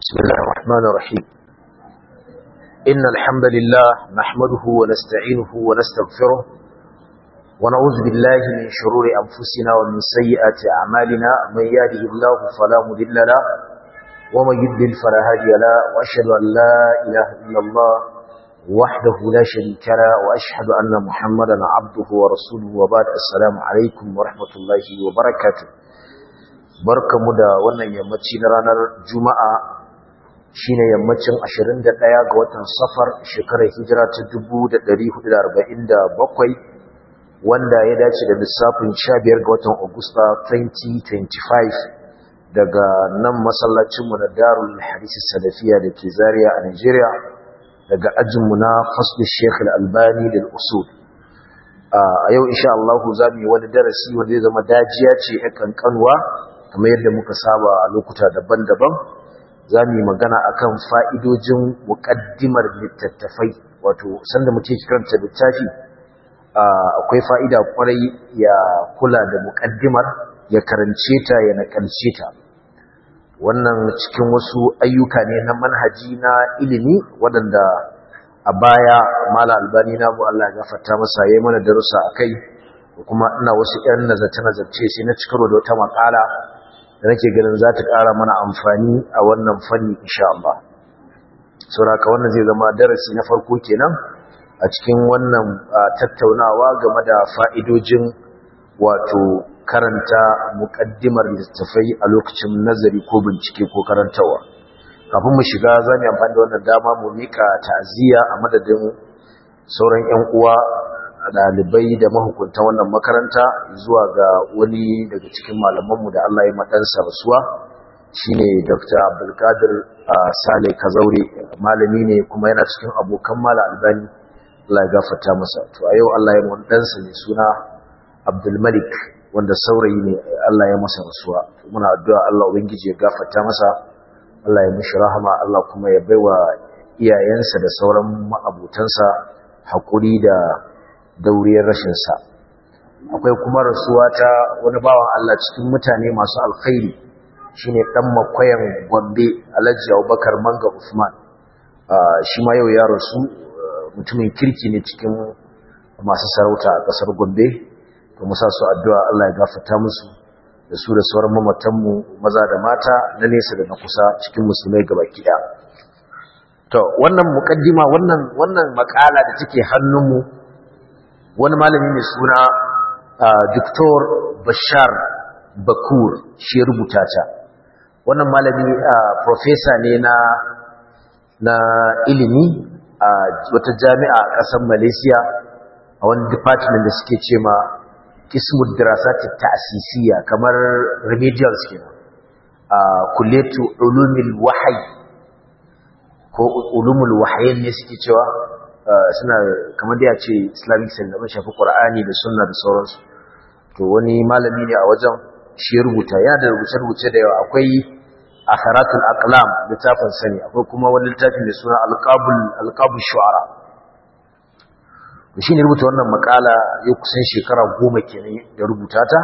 بسم الله الرحمن الرحيم إن الحمد لله نحمده ونستعينه ونستغفره ونعوذ بالله من شرور أنفسنا ومن سيئات أعمالنا من يهده الله فلا مضل له ومن يضلل فلا هادي له وأشهد أن لا إله إلا الله وحده لا شريك له وأشهد أن محمدا عبده ورسوله وبعد السلام عليكم ورحمة الله وبركاته barkamu da wannan yammaci na ranar juma'a shine yammacin 21 ga watan safar shekarar hijira ta 1447 wanda ya dace da lissafin 15 ga watan agusta 2025 daga nan masallacinmu na darul hadisi salafiya da ke zariya a nigeria daga ajinmu na fasli sheikh al-albani da usul a yau insha Allah za mu yi wani darasi wanda zai zama dajiya ce ya kankanwa kamar yadda muka saba a lokuta daban-daban za mu yi magana akan fa'idojin muƙaddimar littattafai wato sanda muke karanta littafi akwai fa'ida kwarai ya kula da muƙaddimar ya karance ta ya nakalce ta wannan cikin wasu ayyuka ne na manhaji na ilimi waɗanda a baya mala albani na bu Allah ya gafarta masa yayi mana darussa akai kuma ina wasu ƴan nazarce-nazarce sai na cikarwa da wata makala da nake ganin za ta ƙara mana amfani a wannan fanni insha Allah sauraka wannan zai zama darasi na farko kenan a cikin wannan tattaunawa game da fa'idojin wato karanta muƙaddimar littattafai a lokacin nazari ko bincike ko karantawa kafin mu shiga za mu amfani da wannan dama mu mika ta'aziyya a madadin sauran 'yan uwa ɗalibai da mahukuntan wannan makaranta zuwa ga wani daga cikin malamanmu da Allah ya maɗansa rasuwa shine Dr. Abdulkadir Sale Kazaure malami ne kuma yana cikin abokan mala albani Allah ya gafarta masa to a yau Allah ya mun ɗansa ne suna Abdul Malik wanda saurayi ne Allah ya masa rasuwa muna addu'a Allah ubangiji ya gafarta masa Allah ya mishi rahama Allah kuma ya baiwa iyayensa da sauran ma'abutansa haƙuri da dauriyar rashinsa akwai kuma rasuwa ta wani bawan Allah cikin mutane masu alkhairi shine dan makwayan Gombe Alhaji Abubakar Manga Usman shi ma yau ya rasu mutumin kirki ne cikin masu sarauta a kasar Gombe to musa su addu'a Allah ya gafarta musu da su da sauran mamatanmu maza da mata na nesa da na kusa cikin musulmai gabaki ɗaya to wannan mukaddima wannan wannan makala da take hannunmu wani malami mai suna Dr. Bashar Bakur shi rubuta ta wannan malami professor ne na na ilimi a wata jami'a a ƙasar Malaysia a wani department da suke ce ma Ismud Dirasat Ta'sisiyya kamar remedials kenan a Kulliyatu Ulumul Wahyi ko Ulumul Wahyin ne suke cewa suna kamar da ya ce islamic studies abin shafi ƙwar'ani da sunna da sauransu to wani malami ne a wajen shi ya rubuta ya da rubuce-rubuce da yawa akwai akharatul aqlam littafin sani akwai kuma wani littafi mai suna alqabul shu'ara to shi ne rubuta wannan makala ya kusan shekara goma kenan da rubuta ta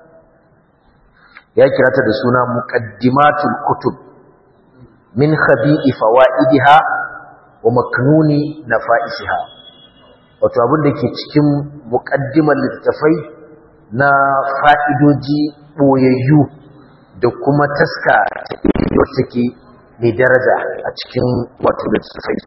ya kira ta da suna muqaddimatul kutub min khabi'i fawaidiha wa maknuni na fa'isiha wato abin da ke cikin muƙaddimar littattafai na fa'idoji ɓoyayyu da kuma taska wacce ke mai daraja a cikin wato littattafai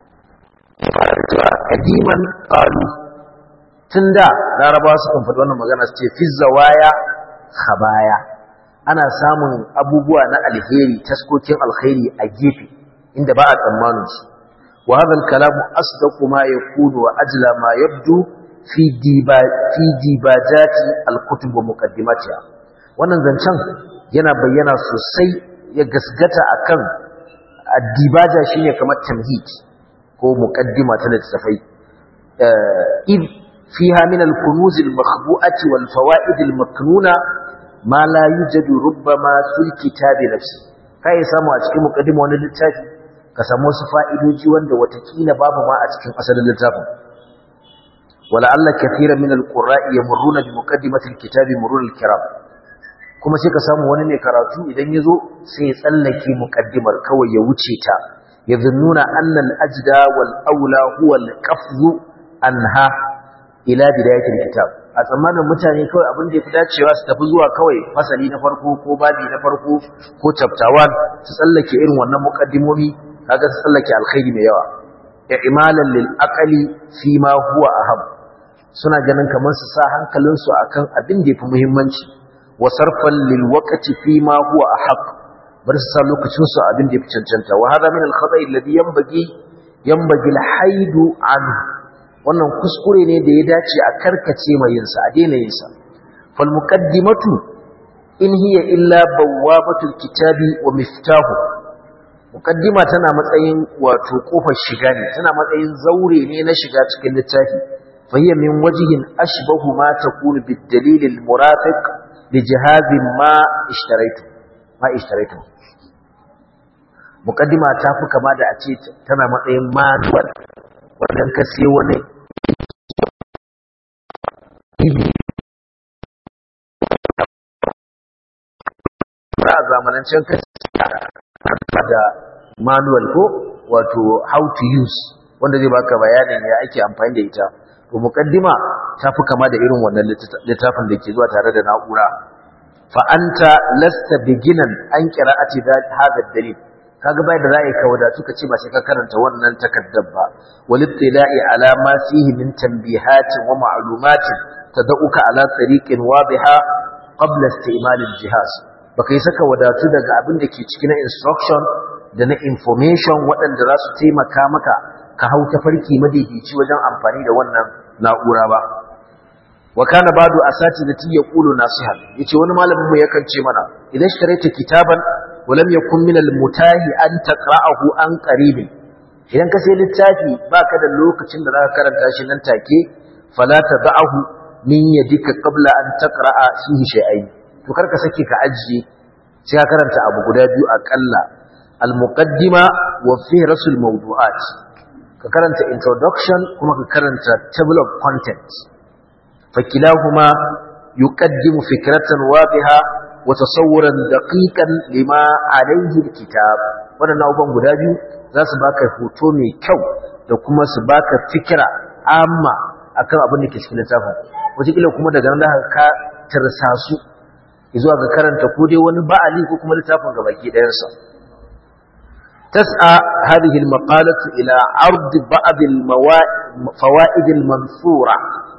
ƙadiman ƙalu tun da laraba su kan faɗi wannan magana su ce fizzawaya habaya ana samun abubuwa na alheri taskokin alheri a gefe inda ba a tsammanin su وهذا الكلام أصدق ما يكون وأجلى ما يبدو في ديبا في ديباجات الكتب ومقدماتها wannan zancen yana bayyana sosai ya gasgata akan addibaja shine kamar tamhid ko muqaddima ta littafai id fiha min al-kunuz al-makhbu'ati wal fawaid al-maknuna ma la yujadu rubbama fil kitabi nafsi kai samu a cikin muqaddima wani littafi ka samu wasu fa'idoji wanda watakila babu ma a cikin asalin littafin wala Allah kafiran min alqurra'i yamurruna bi muqaddimatil kitabi murul kiram kuma sai ka samu wani mai karatu idan ya zo sai ya tsallake muƙaddimar kawai ya wuce ta ya zunnuna annal ajda wal aula huwa al qafzu anha ila bidayatil kitab a tsammanin mutane kawai abin da ya fi dacewa su tafi zuwa kawai fasali na farko ko babi na farko ko chapter 1 su tsallake irin wannan muqaddimomi kaga su tsallake alkhairi mai yawa i'malan lil aqli fi ma huwa aham suna ganin kamar su sa hankalin su akan abin da yafi muhimmanci wa sarfan lil waqti fi ma huwa ahaq bar su sa lokacin su abin da yafi cancanta wa hada min al khata'i alladhi yanbaghi yanbaghi al haidu anhu wannan kuskure ne da ya dace a karkace mai yinsa a daina yinsa fal muqaddimatu in hiya illa bawwabatul kitabi wa miftahu muqaddima tana matsayin wato kofar shiga ne tana matsayin zaure ne na shiga cikin littafi fa hiya min wajhin ashbahu ma takunu bid dalil al murafiq li jihazin ma ishtaraitu ma ishtaraitu muqaddima ta fi kama da a ce tana matsayin manual wannan ka sai wani a zamanancen ka da manual ko wato how to use wanda zai baka bayanin ya ake amfani da ita to mukaddima ta fi kama da irin wannan littafin da ke zuwa tare da na'ura fa anta lasta beginnan an qira'ati hadha dalil kaga bai da ra'ayi ka wadatu ka ce ba sai ka karanta wannan takaddar ba walittila'i ala ma fihi min tanbihatin wa ma'lumatin tad'uka ala tariqin wadiha qabla isti'mal al-jihaz baka yi saka wadatu daga abin da ke cikin instruction da na information waɗanda za su taimaka maka ka hau tafarki madaidaici wajen amfani da wannan na'ura ba wa kana badu asatidati yaqulu nasihan yace wani malamin mu yakan ce mana idan sharaita kitaban ولم يكن من المتاهي أن تقرأه عن قريب idan ka sai littafi baka da lokacin da zaka karanta shi nan take fala tad'ahu min yadika qabla an taqra'a fihi shay'ain to karka sake ka ajiye sai ka karanta abu guda biyu akalla al-muqaddima wa fihrasul mawdu'at ka karanta introduction kuma ka karanta table of contents fakilahuma yuqaddimu fikratan wadiha وتصورا دقيقا لما عليه الكتاب wadannan abubuwan guda biyu za su baka hoto mai kyau da kuma su baka fikira amma akan abin da ke cikin littafin wataƙila kuma daga nan da ka tarsa su zuwa ga karanta ko dai wani ba'ali ko kuma littafin ga baki ɗayansa tas'a hadhihi al-maqalatu ila ard ba'd al-fawaid al-mansura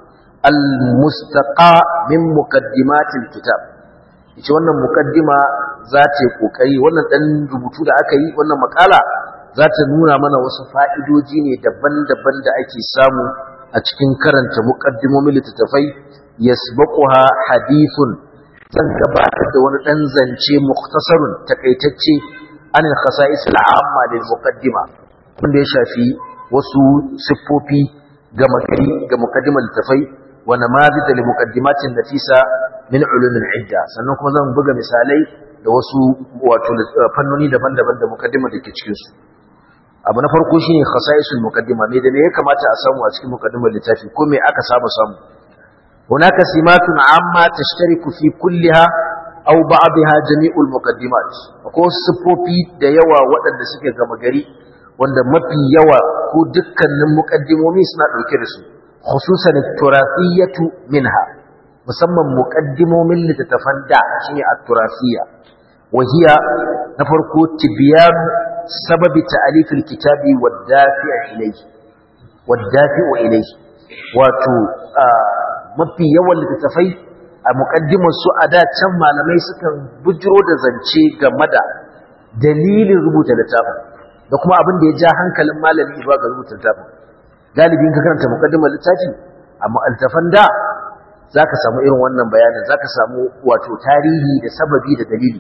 al-mustaqa min muqaddimat al-kitab ita wannan mukaddima za ta yi kokari wannan dan rubutu da aka yi wannan makala za ta nuna mana wasu fa'idoji ne daban-daban da ake samu a cikin karanta mukaddimomin littattafai yasbaquha hadithun zan gabatar da wani dan zance muktasarun takaitacce an khasa'is al'amma lil muqaddima wanda ya shafi wasu siffofi ga makari ga mukaddimar littattafai wa namadid lil muqaddimatin nafisa min ulumin idda sannan kuma zan buga misalai da wasu wato fannoni daban-daban da mukaddima da ke cikin su abu na farko shine khasaisul mukaddima me da me ya kamata a samu a cikin mukaddimar littafi ko me aka saba samu hunaka simatun amma tashtariku fi kulliha aw ba'daha jami'ul muqaddimat ko sifofi da yawa waɗanda suke gama gari wanda mafi yawa ko dukkanin mukaddimomi suna dauke da su khususan turathiyatu minha musamman muqaddimomin littattafan da shine at-turafiyya wahiya na farko tibyan sababi ta'alif al-kitabi wad-dafi' ilayhi wad-dafi'u ilayhi wato mafi yawan littattafai a muqaddimar su a da can malamai sukan bujiro da zance game da dalilin rubuta littafin da kuma abin da ya ja hankalin malami ba ga rubuta littafin galibin ka karanta muqaddimar littafi amma altafan da zaka samu irin wannan bayanin zaka samu wato tarihi da sababi da dalili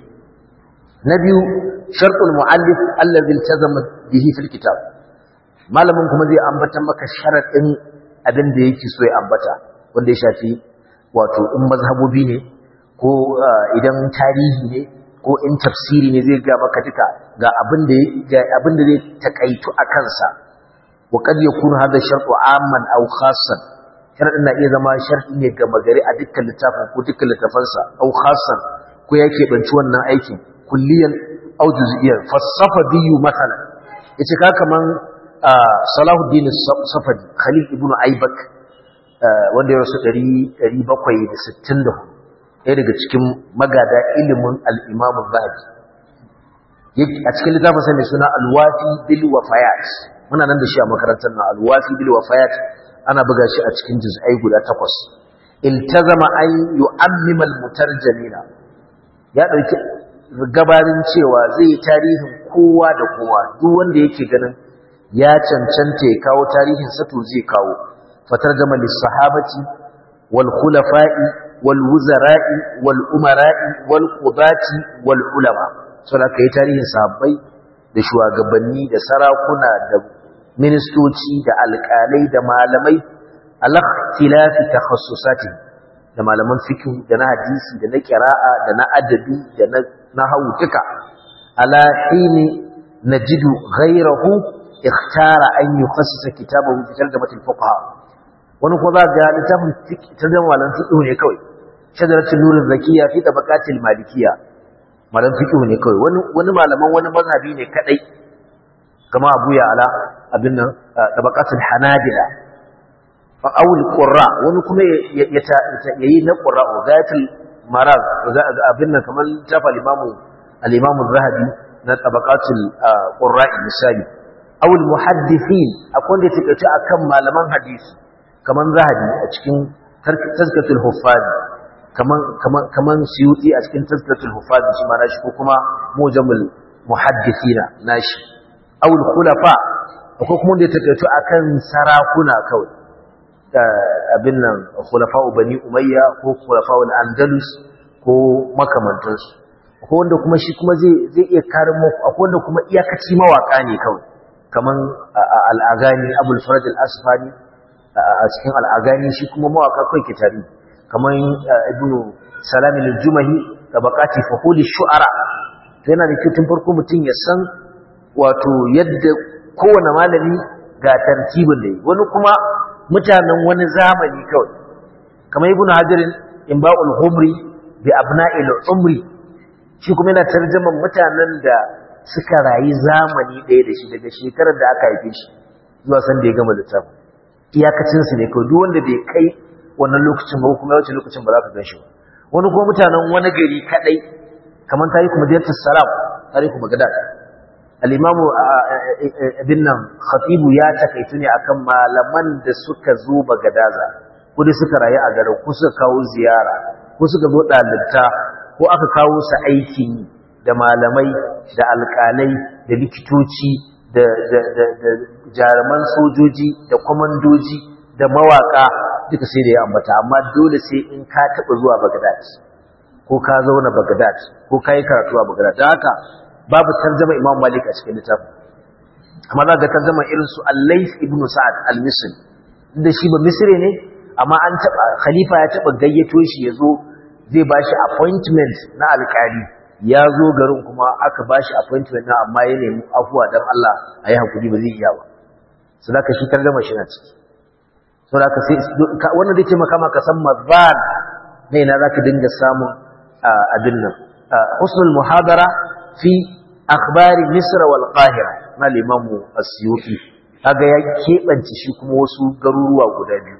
na biyu shartul muallif allazi iltazama bihi fil kitab malamin kuma zai ambata maka sharadin abin da yake so ya ambata wanda ya shafi wato in mazhabobi ne ko idan tarihi ne ko in tafsiri ne zai ga maka duka ga abin da ga abin da zai takaitu a kansa wa kad yakunu hadha shartu amman aw khassan sharadin na iya zama sharti ne ga magari a dukkan littafin ko dukkan littafansa aw khassan ko ko ya keɓanci wannan aikin kulliyan au juz'iyan fasafa biyu masalan yace ka kaman Salahuddin Safadi Khalil ibn Aibak wanda ya rasu 764 ɗaya daga cikin magada ilimin al-Imam Zahabi a cikin littafinsa mai suna Al-Wafi bil Wafayat muna nan da shi a makarantar na Al-Wafi bil Wafayat ana buga shi a cikin juz'ai guda takwas iltazama an yu'ammima al-mutarjimina ya dauki gabarin cewa zai yi tarihin kowa da kowa duk wanda yake ganin ya cancanta ya kawo tarihin sa to zai kawo fatarjama lis-sahabati wal khulafa'i wal wuzara'i wal umara'i wal qudati wal ulama saboda kai tarihin sahabbai da shugabanni da sarakuna da ministoci da alƙalai da malamai al-ikhtilafi takhassusati da malaman fiqh da na hadisi da na qira'a da na adabi da na nahwu duka ala hini najidu ghayrahu ikhtara an yukhassisa kitabahu fi tarjamatil fuqaha wani ko za ga littafin fiqh tarjama malam fiqh ne kawai shajaratul nur zakiya fi tabaqatil malikiyya malam fiqh ne kawai wani wani malaman wani mazhabi ne kadai kama Abu Ya'la abin nan tabaqatul hanabila awul qurra wani kuma ya yayi na qurra gayatul maraz abin nan kamar tafa al-imamu al-imamu zahabi na tabaqatul qurra misali awul muhaddithin akwai wanda take ce akan malaman hadisi kaman zahabi a cikin tazkatul huffaz kaman kaman kaman suyuti a cikin tazkatul huffaz shi ma nashi ko kuma mujamul muhaddithina nashi awul khulafa akwai kuma wanda take ce akan sarakuna kawai abin nan khulafa'u bani umayya ko khulafa'ul andalus ko makamantansu akwai wanda kuma shi kuma zai zai iya karin muku akwai wanda kuma iyakaci mawaka ne kawai kaman al'agani abul faraj al-asfani a cikin al'agani shi kuma mawaka kai ke tare kaman ibnu salam al-jumahi tabaqati fuhul shu'ara to yana da kyau tun farko mutum ya san wato yadda kowane malami ga tartibin da yi wani kuma mutanen wani zamani kawai kamar ibn hajarin imba'ul humri bi abna'il umri shi kuma yana tarjaman mutanen da suka rayu zamani ɗaya da shi daga shekarar da aka haife shi zuwa san da ya gama littafin iyakacin su ne kawai duk wanda bai kai wannan lokacin ba kuma yawancin lokacin ba za ka gan shi ba wani kuma mutanen wani gari kadai kamar tarihi madinatus salam tarihi bagdad al'imamu abin nan khatibu ya takaitu ne akan malaman da suka zo bagadaza ko da suka rayu a garin ko suka kawo ziyara ko suka zo ɗalibta ko aka kawo su aikin da malamai da alƙalai da likitoci da jaruman sojoji da kwamandoji da mawaƙa duka sai da ya ambata amma dole sai in ka taɓa zuwa bagadad ko ka zauna bagadad ko ka yi karatu a bagadad don haka babu tarjama Imam Malik a cikin littafin amma za ga tarjama irin su Al-Layth ibn Sa'ad al-Misri da shi ba Misri ne amma an taba khalifa ya taba gayyato shi yazo zai bashi appointment na alƙali ya zo garin kuma aka bashi appointment na amma ya nemi afuwa dan Allah ayi hakuri ba zai iya ba sadaka shi tarjama shi na ciki saboda sai wannan zai taimaka maka san mazan ne na zaka dinga samun abin nan husnul muhadara fi akhbari misr wal qahira na limamu asyuti kaga ya kebance shi kuma wasu garuruwa guda biyu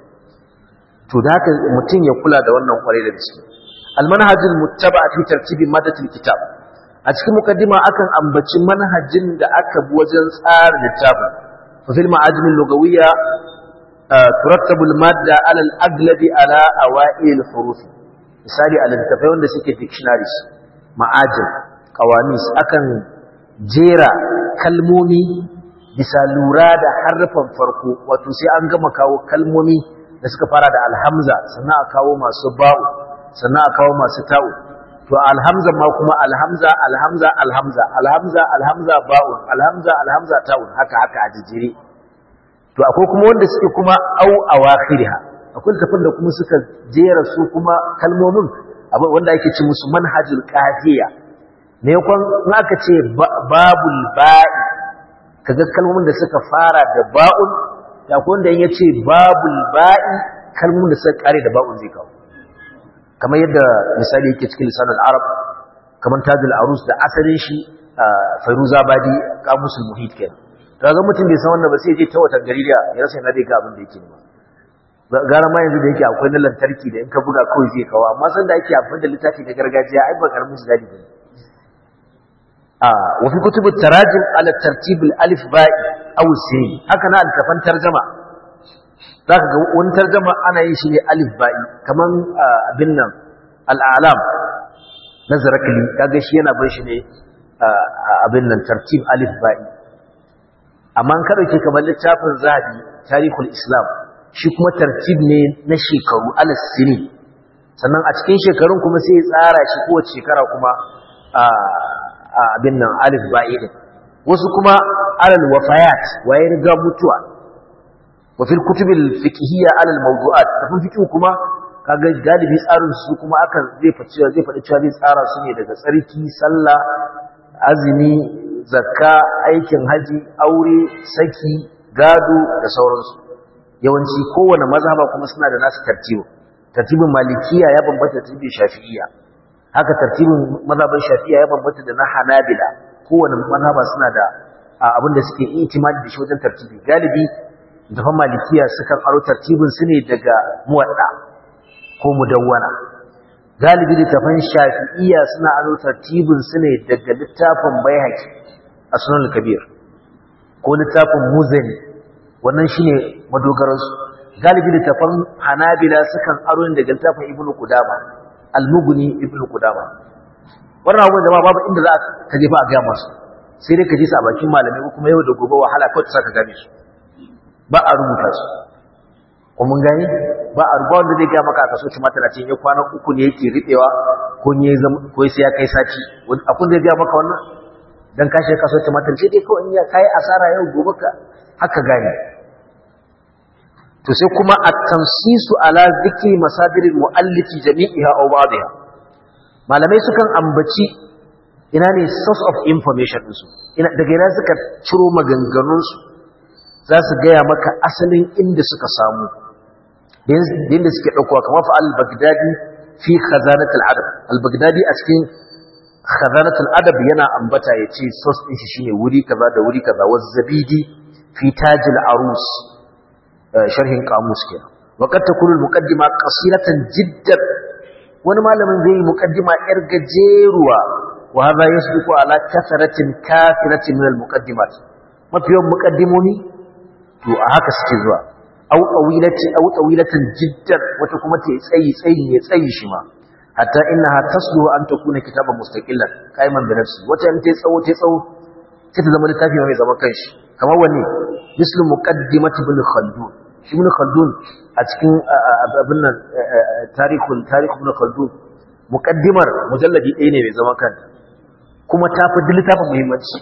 to da haka mutum ya kula da wannan kwarai da gaske al manhajul muttaba fi tartibi madatil kitab a cikin mukaddima akan ambaci manhajin da aka bi wajen tsara littafin fa fil ma'ajim lugawiyya turattabu al madda ala al aglabi ala awail al huruf misali a littafai wanda suke dictionaries ma'ajin kawamis akan jera kalmomi bisa lura da harfan farko wato sai an gama kawo kalmomi da suka fara da alhamza sannan a kawo masu ba'u sannan a kawo masu ta'u to alhamza ma kuma alhamza alhamza alhamza alhamza alhamza ba'u alhamza alhamza ta'u haka haka a jijire to akwai kuma wanda suke kuma au awakhiriha akwai tafin da kuma suka jera su kuma kalmomin wanda ake ce musu manhajul qafiya ne kwan aka ce babul ba'i kaga kalmomin da suka fara da ba'un da ko wanda yace babul ba'i kalmomin da suka kare da ba'un zai kawo kamar yadda misali yake cikin lisanul arab kamar tajul arus da asalin shi fairuza badi kamusul muhit kenan kaga mutum bai san wannan ba sai ya je ta watan gari da ya rasa yana da ga abin da yake ba gara ma yanzu da yake akwai na lantarki da in ka buga kawai zai kawo amma san da ake amfani da littafi na gargajiya ai ba karamin su dadi bane a wa fi kutub tarajim ala tartib al alif ba'i aw sin haka na altafan tarjama zaka ga wani tarjama ana yin shi ne alif ba'i kaman abin nan al a'lam na zarakli kaga shi yana bar shi ne abin nan tartib alif ba'i amma ka dauke kamar littafin zahabi tarihul islam shi kuma tartib ne na shekaru alas sini sannan a cikin shekarun kuma sai ya tsara shi kowace shekara kuma a abin nan alif ba'i din wasu kuma alal wafayat waye riga mutuwa wa fil kutubil fiqhiyya alal mawdu'at tafin fiqh kuma kaga galibi tsarin su kuma akan zai faɗi zai faɗi cewa zai tsara su ne daga tsarki sallah azumi zakka aikin haji aure saki gado da sauransu yawanci kowane mazhaba kuma suna da nasu tartibu tartibin malikiya ya bambanta tartibin shafi'iyya haka tartibin mazhaban shafi'iyya ya bambanta da na hanabila kowane mazhaba suna da abin da suke itimadi da shi wajen tartibi galibi dafan malikiya sukan aro tartibin su ne daga muwadda ko mudawwana galibi littafan shafi'iyya suna aro tartibin su ne daga littafin baihaqi a sunan kabir ko littafin muzani wannan shine madogaransu galibi littafan hanabila sukan aro ne daga littafin ibnu qudama al-mughni ibnu qudama wannan abubuwan jama'a babu inda za ka je ba a ga masu sai dai ka ji su a bakin malamai ko kuma yau da gobe wahala kawai ta saka gane su ba a rubuta su ko mun gani ba a rubuta wanda zai ga maka a kaso tumatir a cikin ya kwana uku ne yake riɓewa ko ne ko sai ya kai sati akun zai ga maka wannan dan ka shi kaso tumatir sai dai kawai in ya kai asara yau gobe ka haka gane to sai kuma at-tansisu ala dhikri masadir al-muallif jami'iha aw ba'dha malamai sukan ambaci ina ne source of information din su ina daga ina suka ciro maganganun su za su gaya maka asalin inda suka samu inda suke daukowa kamar fa al-baghdadi fi khazanat al-adab al-baghdadi a cikin khazanat al-adab yana ambata yace source din shi shine wuri kaza da wuri kaza wa zabidi fi taj al-arus sharhin kamus kenan waqad takunu al-muqaddima qasiratan jiddan wani malamin zai yi muqaddima yar gajeruwa wa hadha yasbiqu ala kasratin kafiratin min al-muqaddimat mafiyan muqaddimomi to a haka suke zuwa aw tawilati aw tawilatan jiddan wata kuma ta tsayi tsayi ne tsayi shi ma hatta innaha tasluhu an takuna kitaban mustaqillan qaiman bi nafsi wata in ta tsawo ta tsawo sai ta zama littafi mai zaman kanshi kamar wanne mislu muqaddimati ibn khaldun shi ibn khaldun a cikin abin nan tarihul tarikh ibn khaldun muqaddimar mujalladi ɗaya ne mai zaman kanta kuma ta fi littafin muhimmanci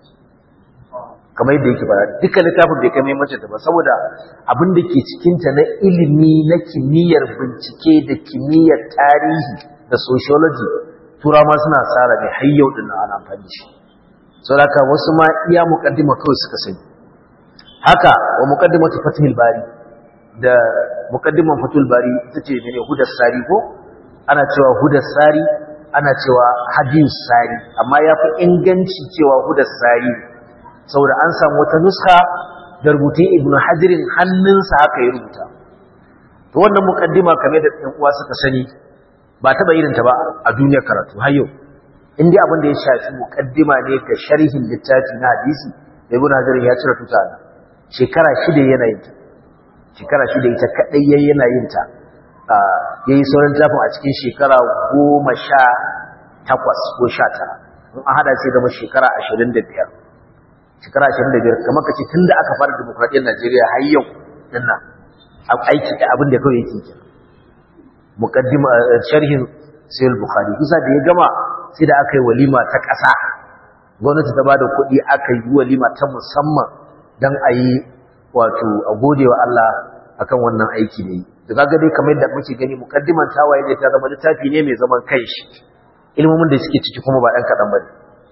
kamar yadda yake fara dukkan littafin bai kai muhimmanci ta ba saboda abin da ke cikin ta na ilimi na kimiyyar bincike da kimiyyar tarihi da sociology turawa suna tsara ne har yau din ana amfani shi saboda wasu ma iya muqaddima kawai suka sani haka wa muqaddimatu fathul bari da muqaddiman fathul bari tace ne hudar sari ko ana cewa hudar sari ana cewa hadis sari amma yafi inganci cewa hudar sari saboda an samu wata nuska da rubutun ibnu hajirin hannunsa haka ya rubuta to wannan muqaddima kamar da ɗan uwa suka sani ba taba irin ta ba a duniyar karatu har yau in dai abin da ya shafi muqaddima ne ga sharhin littafi na hadisi da ibnu hajirin ya cire tuta shekara shida yana yin ta shekara shida ita kadai yayi yana yin ta yayi sauran tafin a cikin shekara goma sha takwas ko sha tara in an hada sai zama shekara ashirin da biyar shekara ashirin da biyar kamar ka ce tun da aka fara demokradiyyar najeriya har yau din nan aiki da abin da kawai yake ke muqaddima sharhin sayyid bukhari kusa da ya gama sai da aka yi walima ta ƙasa gwamnati ta bada kuɗi aka yi walima ta musamman don a yi wato a gode wa Allah akan wannan aiki ne da kaga dai kamar yadda muke gani muqaddiman tawaye ne ta zama littafi ne mai zaman kanshi ilmomin da suke ciki kuma ba ɗan kaɗan bane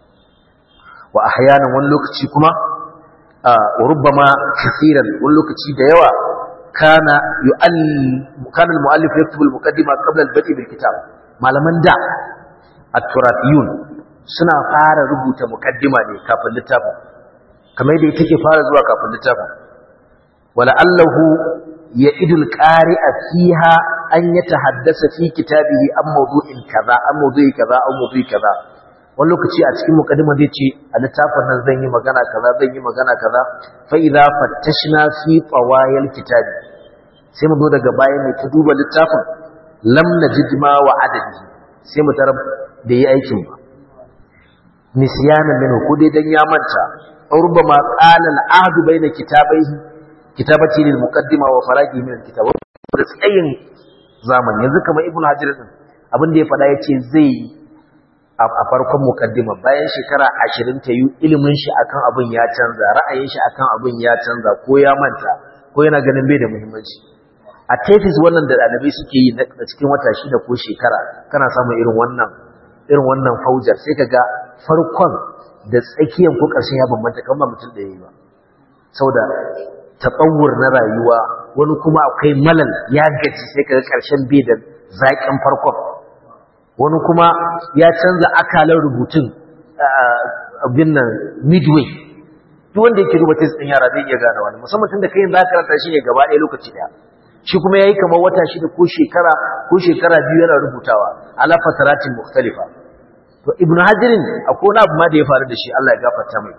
wa ahyanan wani lokaci kuma wa rubbama kaseeran wani lokaci da yawa kana yu'all kana al-mu'allif yaktubu al-muqaddima qabla al-badi bil kitab malaman da at-turafiyun suna fara rubuta mukaddima ne kafin littafin kamar yadda take fara zuwa kafin littafin wala allahu ya'idul qari'a fiha an yatahaddasa fi kitabihi an mawdu'in kaza an mawdu'i kaza an mawdu'i kaza wani lokaci a cikin mukaddima zai ce a littafin nan zan yi magana kaza zan yi magana kaza fa idza fattashna fi tawayil kitabi sai mu zo daga baya mai ta duba littafin lam najid ma wa adadi sai mu tarar da yi aikin ba nisyana min ko dai dan ya manta aw rubama qala al-ahd bayna kitabaihi kitabati lil muqaddima wa faragi min al-kitab da tsayin zamani yanzu kamar ibnu hajar din abin da ya faɗa yace zai a farkon muqaddima bayan shekara 20 ta yi ilimin shi akan abin ya canza ra'ayin shi akan abin ya canza ko ya manta ko yana ganin bai da muhimmanci a tafis wannan da ɗalibai suke yi na cikin wata shida ko shekara kana samun irin wannan irin wannan faujar sai ka ga farkon da tsakiyan ko ƙarshen ya bambanta kan ba mutum da ya yi ba saboda taɓawur na rayuwa wani kuma akwai malal ya gaji sai ka ga ƙarshen bai da zaƙin farkon wani kuma ya canza akalar rubutun abin nan midway duk wanda yake duba test ɗin yara zai iya gane wani musamman tun da kai za ka karanta shi ne gaba ɗaya lokaci ɗaya shi kuma yayi kamar wata shida ko shekara ko shekara biyu yana rubutawa ala fataratin mukhtalifa to ibnu hajirin akwai wani abu ma da ya faru da shi Allah ya gafarta mai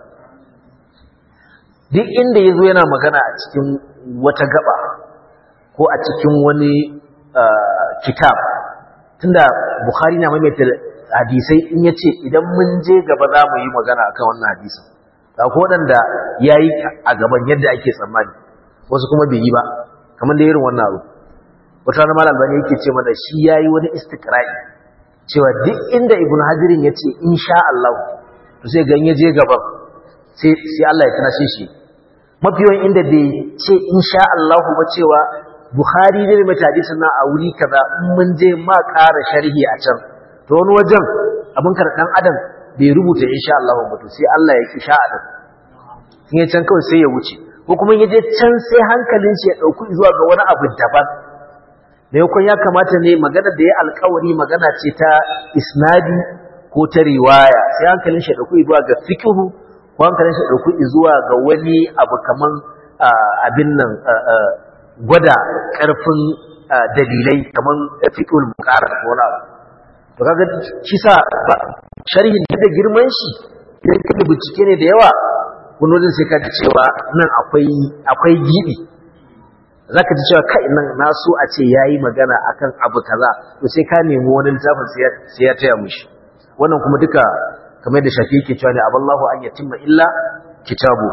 duk inda yazo yana magana a cikin wata gaba ko a cikin wani kitab tunda bukhari na maimaita hadisai in yace idan mun je gaba za mu yi magana akan wannan hadisin akwai waɗanda yayi a gaban yadda ake tsammani wasu kuma bai yi ba kamar da irin wannan abu wata wani malam bane yake ce mana shi yayi wani istiqra'i cewa duk inda ibnu hajirin yace insha Allah to sai ganye je gaban sai sai Allah ya tunashe shi mafi yawan inda bai ce insha Allah ba cewa Bukhari ne mai hadisin na a wuri kaza in mun je ma ƙara sharhi a can to wani wajen abin kar dan adam bai rubuta insha Allah ba to sai Allah ya ki sha'a din in ya can kawai sai ya wuce ko kuma yaje can sai hankalin shi ya dauku zuwa ga wani abu daban maimakon ya kamata ne magana da ya alkawari magana ce ta isnadi ko ta riwaya sai hankalin shi ya dauku zuwa ga fiqhu ko hankalin shi ya dauku zuwa ga wani abu kaman abin nan gwada karfin dalilai kaman fiqhul muqarrar ko wani abu to kaga shi sa sharhin da girman shi idan ka bincike ne da yawa wani wajen sai ka ji cewa nan akwai gibi za ka ji cewa kai nan na so a ce ya yi magana akan abu kaza to sai ka nemi wani littafin sai ya taya mushi wannan kuma duka kamar da shafi yake cewa ne aballahu an yatimma illa kitabu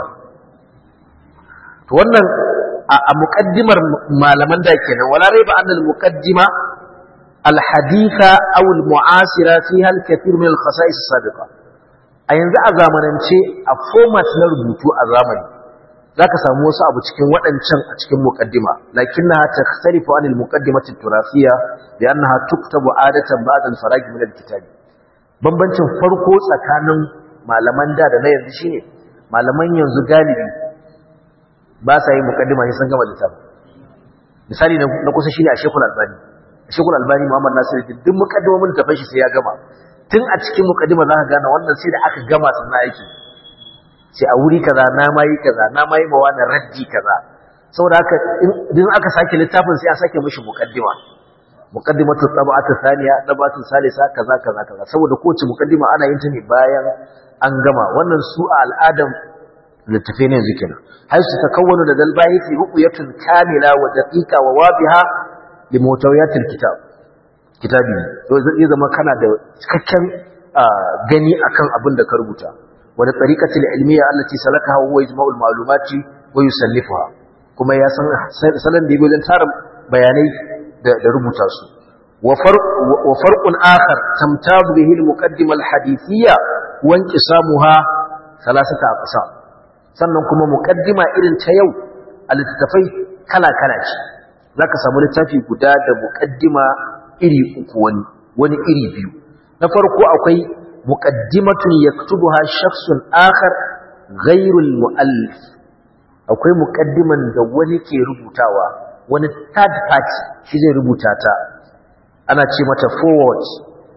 to wannan a muqaddimar malaman da kenan wala raiba anna al muqaddima al haditha aw al mu'asira fiha al kathir min al khasa'is as-sabiqa a yanzu a zamanance a format na rubutu a zamani za ka samu wasu abu cikin waɗancan a cikin muƙaddima lakin na ta tsarifa anil muƙaddimatin turafiya da yana ha tuktabu adatan ba'dan faragi min alkitabi bambancin farko tsakanin malaman da da na yanzu shine malaman yanzu galibi ba sa yin muƙaddima sai sun gama littafin misali na kusa shine a shekul albani a shekul albani muhammad nasiru duk muƙaddimomin tafin shi sai ya gama tun a cikin mukaddima za ka gane wannan sai da aka gama sannan aiki sai a wuri kaza na mayi kaza na mayi ma wani raddi kaza saboda haka idan aka sake littafin sai a sake mishi mukaddima muqaddimatu tab'atu thaniya tab'atu salisa kaza kaza kaza saboda kowace mukaddima ana yin ta ne bayan an gama wannan su a al'adam littafi ne yanzu kenan har su takawwanu da dalbayi fi ruqyatun kamila wa daqiqa wa wadiha li mutawiyatil kitab kitabi to zai zama kana da cikakken gani akan abin da ka rubuta wani tariqatul ilmiya allati salakaha huwa ijma'ul ma'lumati wa yusallifuha kuma ya san salan da wajen tara bayanai da rubuta su wa farqun akhar tamtabu bihi al-muqaddima al-hadithiyya wa inqisamuha thalathata aqsam sannan kuma muqaddima irin ta yau a littattafai kala kala ce zaka samu littafi guda da muqaddima iri uku wani wani iri biyu na farko akwai muqaddimatun yaktubuha shakhsun akhar ghayrul muallif akwai muqaddiman da wani ke rubutawa wani third party shi zai rubuta ta ana ce mata forward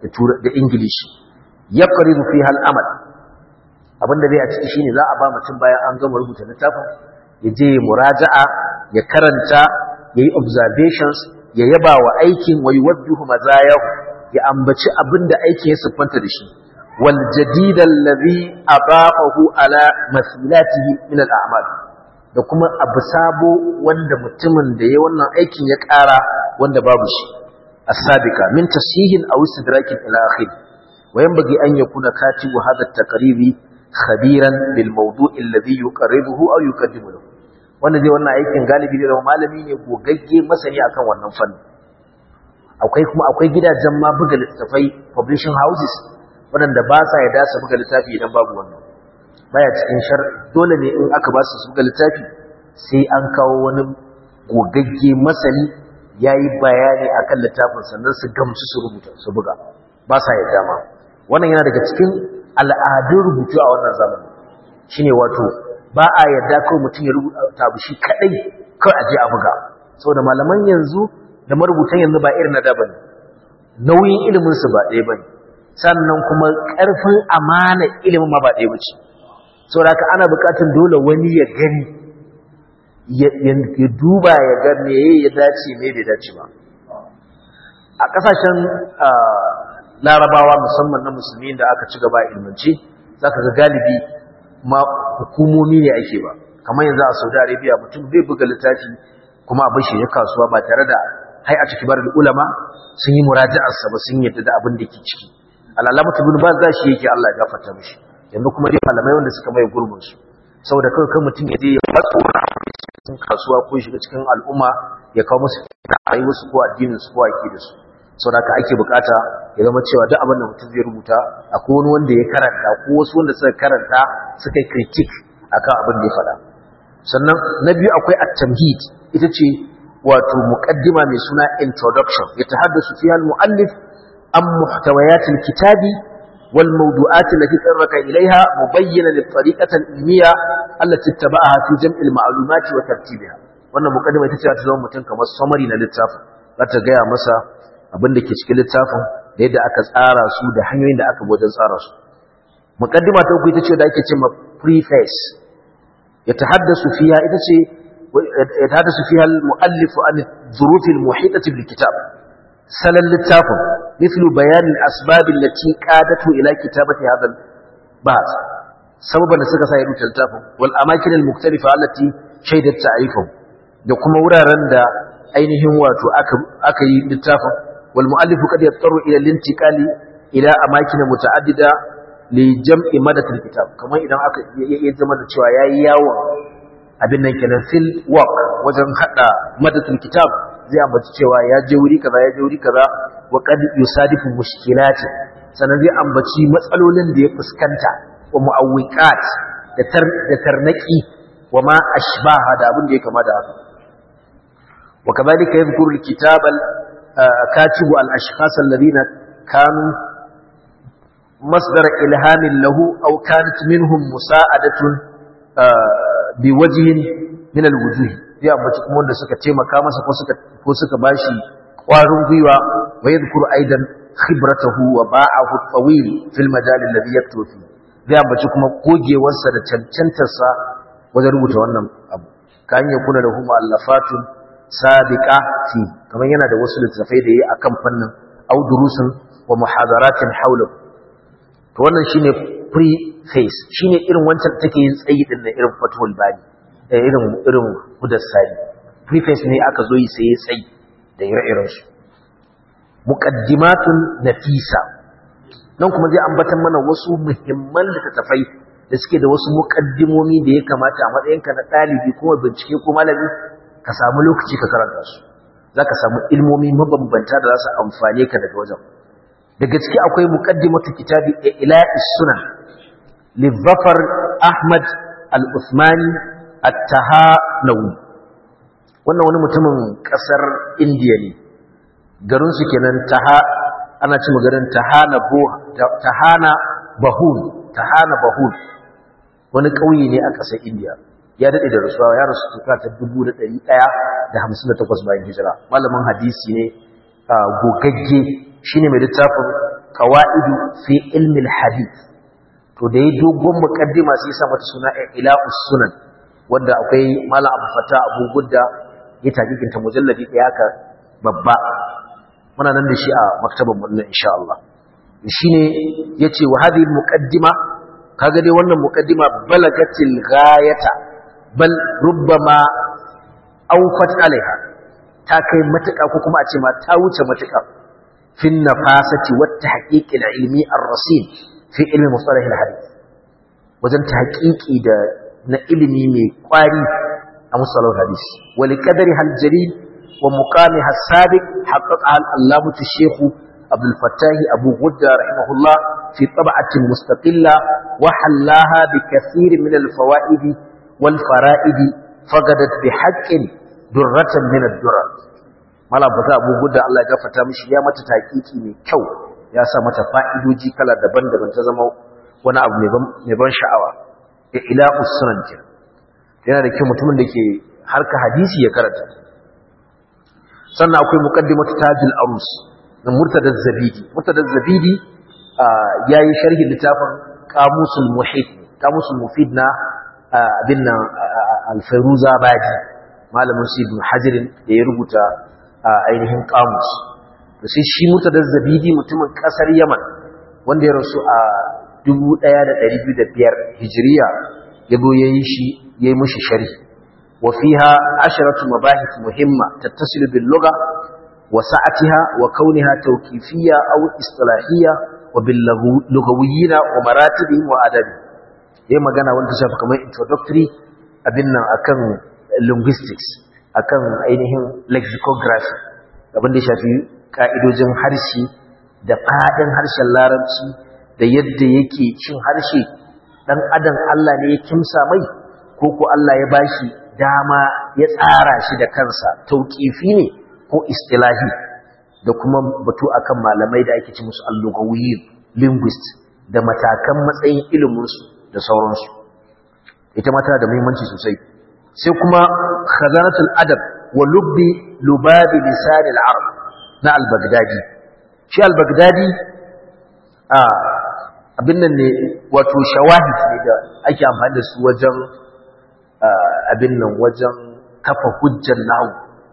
da ingilishi ya ƙaribu fi amal abinda zai a ciki shine za a ba mutum bayan an gama rubuta littafin ya je muraja'a ya karanta ya yi observations ya yaba wa aikin wa yuwaddihu mazayahu ya ambaci abinda aikin ya siffanta da shi wal jadid allazi adafahu ala masilatihi min al a'mal da kuma abu sabo wanda mutumin da ya wannan aikin ya ƙara wanda babu shi as-sabiqa min tasihin aw istidrakin ila akhir wa yanbaghi an yakuna katibu hadha at-taqribi khabiran bil mawdu' alladhi yuqarribuhu aw yuqaddimu lahu wanda zai wannan aikin galibi da malami ne gogagge masani akan wannan fanni akwai kuma akwai gidajen ma buga littafai publishing houses waɗanda ba sa yarda su buga littafi idan babu wannan baya cikin shar dole ne in aka ba su su buga littafi sai an kawo wani gogagge masani yayi bayani akan littafin sannan su gamsu su rubuta su buga ba sa yarda ma wannan yana daga cikin al'adun rubutu a wannan zamani shine wato ba a yarda kawai mutum ya rubuta abu shi kadai kawai aje a buga saboda malaman yanzu da marubutan yanzu ba irin na da bane nauyin ilimin su ba ɗaya bane sannan kuma ƙarfin amana ilimin ma ba ɗaya bace saboda haka ana buƙatar dole wani ya gani ya duba ya ga me ya dace me bai dace ba a ƙasashen larabawa musamman na musulmi da aka ci gaba ilmance zaka ga galibi ma hukumomi ne ake ba kamar yanzu a Saudi Arabia mutum zai buga littafi kuma abin shi ya kasuwa ba tare da hai a cikin barin ulama sun yi muraja'ar sa ba sun yadda da abin da ke ciki alalama ibn baz za shi yake Allah ya gafarta mishi yanzu kuma dai malamai wanda suka mai gurbin su saboda kawai kan mutum ya je ya fatso cikin kasuwa ko shiga cikin al'umma ya kawo musu ra'ayi wasu ko addinin su ko aqidar su saboda haka ake bukata ya zama cewa duk abin da mutum zai rubuta akwai wani wanda ya karanta ko wasu wanda suka karanta suka yi critique akan abin da ya faɗa sannan na biyu akwai at-tamhid ita ce wato muqaddima mai suna introduction ya tahaddasu fiha al-muallif an muhtawayat al-kitabi wal mawdu'at allati taraka ilayha mubayyinan at-tariqata al-ilmiyya allati ittaba'aha fi jam' al-ma'lumat wa tartibiha wannan muqaddima ita ce ta zama mutum kamar summary na littafin za ta gaya masa abin da ke cikin littafin da yadda aka tsara su da hanyoyin da aka wajen tsara su muqaddima ta uku ita ce da ake cewa preface يتحدث فيها إذا يتحدث فيها المؤلف عن الظروف المحيطة بالكتاب سلل للتافن مثل بيان الأسباب التي قادته إلى كتابة هذا البحث سببا نسكا سيرو تلتافن والأماكن المختلفة التي شهدت تعريفهم da kuma wuraren da ainihin wato aka yi littafin wal mu'allifu kad yattaru ila lintiqali ila amakin muta'addida li jam'i madatul kitab kamar idan aka ya zama da cewa yayi yawon abin nan kenan fil work wajen hada madatul kitab zai ambaci cewa ya je wuri kaza ya je wuri kaza wa qad yusadifu mushkilati sanan zai ambaci matsalolin da ya fuskanta wa muawwiqat da tar da tarnaki wa ma ashbaha da abin da ya kama da haka wa kadhalika yadhkuru al-kitab al-katibu al-ashkhas alladhina kanu مصدر إلهام له أو كانت منهم مساعدة بوجه من الوجوه ya ambaci kuma wanda suka taimaka masa ko suka ko suka bashi ƙwarin gwiwa wa yadhkuru aidan khibratahu wa ba'ahu tawil fil majal alladhi yaktubu fi zai ambaci kuma gogewarsa da cancantarsa wajen rubuta wannan abu kan ya kuna da huma allafatun sabiqa fi kamar yana da wasu littafai da yayi akan fannin au durusun wa muhadaratin hawlahu to wannan shine preface shine irin wancan take yin tsayi din na irin fatul bani irin irin hudassani preface ne aka zo yi sai ya tsayi da ire-iren su muqaddimatun nafisa nan kuma zai ambatan mana wasu muhimman littattafai da suke da wasu muqaddimomi da ya kamata a matsayinka na dalibi kuma bincike ko malami ka samu lokaci ka karanta su zaka samu ilmomi mabambanta da za su amfane ka daga wajen da gaske akwai muqaddimatu kitabi ila'is sunan lizafar ahmad al-usmani at-tahanawi wannan wani mutumin kasar indiya ne garin su kenan taha ana ci garin tahana bo tahana bahun tahana bahun wani kauye ne a kasar indiya ya dade da rasuwa ya rasu tuka ta 1158 bayan hijira malamin hadisi ne gogagge shine mai littafin qawaidu fi ilmi al-hadith to da yayi dogon muqaddima sai sa mata suna ila sunan wanda akwai malam Abu Fata Abu Gudda ya takikin ta mujalladi ɗaya haka babba muna nan da shi a maktaban mu insha Allah shine yace wa hadhihi al-muqaddima kaga dai wannan muqaddima balagatil ghayata bal rubbama awfat alaiha ta kai matuƙa ko kuma a ce ma ta wuce matuƙa fin nafasati wat tahqiq al-ilmi ar-rasil fi ilmi mustalah al-hadith wajen tahqiqi da na ilimi mai kwari a mustalah al-hadith wa li qadari hal jalil wa muqamiha as-sabiq haqqaqa al-allamah ash-shaykh عبد الفتاح أبو غدة رحمه الله في طبعة مستقلة وحلاها بكثير من الفوائد والفرائد فقدت بحق درة من الدرر mala fata abu gudda Allah ya gafarta mishi ya mata taƙiƙi mai kyau ya sa mata fa'idoji kala daban-daban ta zama wani abu mai ban sha'awa ya ila usunan ke yana da kyau mutumin da ke harka hadisi ya karanta sannan akwai muqaddimatu tajul arus na murtadar zabidi murtadar zabidi ya yi sharhi littafin kamusul muhid kamusul mufid na abin nan alfairuza baji malamin su ibn hajirin da ya rubuta ainihin kamus da sai shi murtadar zabidi mutumin kasar yaman wanda ya rasu a 1205 hijiriya ya zo ya yi shi ya yi mushi sharhi وفيها عشرة مباحث مهمة تتصل باللغة وسعتها وكونها توكيفية أو اصطلاحية وباللغويين ومراتبهم وآدابهم هي magana wanda shafi kamar introductory abin nan akan linguistics akan ainihin lexicography abin da ya shafi ka'idojin harshe da fadin harshen larabci da yadda yake cin harshe dan adam Allah ne ya kimsa mai ko ko Allah ya bashi dama ya tsara shi da kansa tauqifi ne ko istilahi da kuma batu akan malamai da ake ci musu allugawiyyin linguist da matakan matsayin iliminsu da sauransu ita ma tana da muhimmanci sosai sai kuma khazanatul adab wa lubbi lubabi lisan al-arab na al-baghdadi shi al-baghdadi a abin nan ne wato shawahid ne da ake amfani da su wajen abin nan wajen kafa hujjar nahu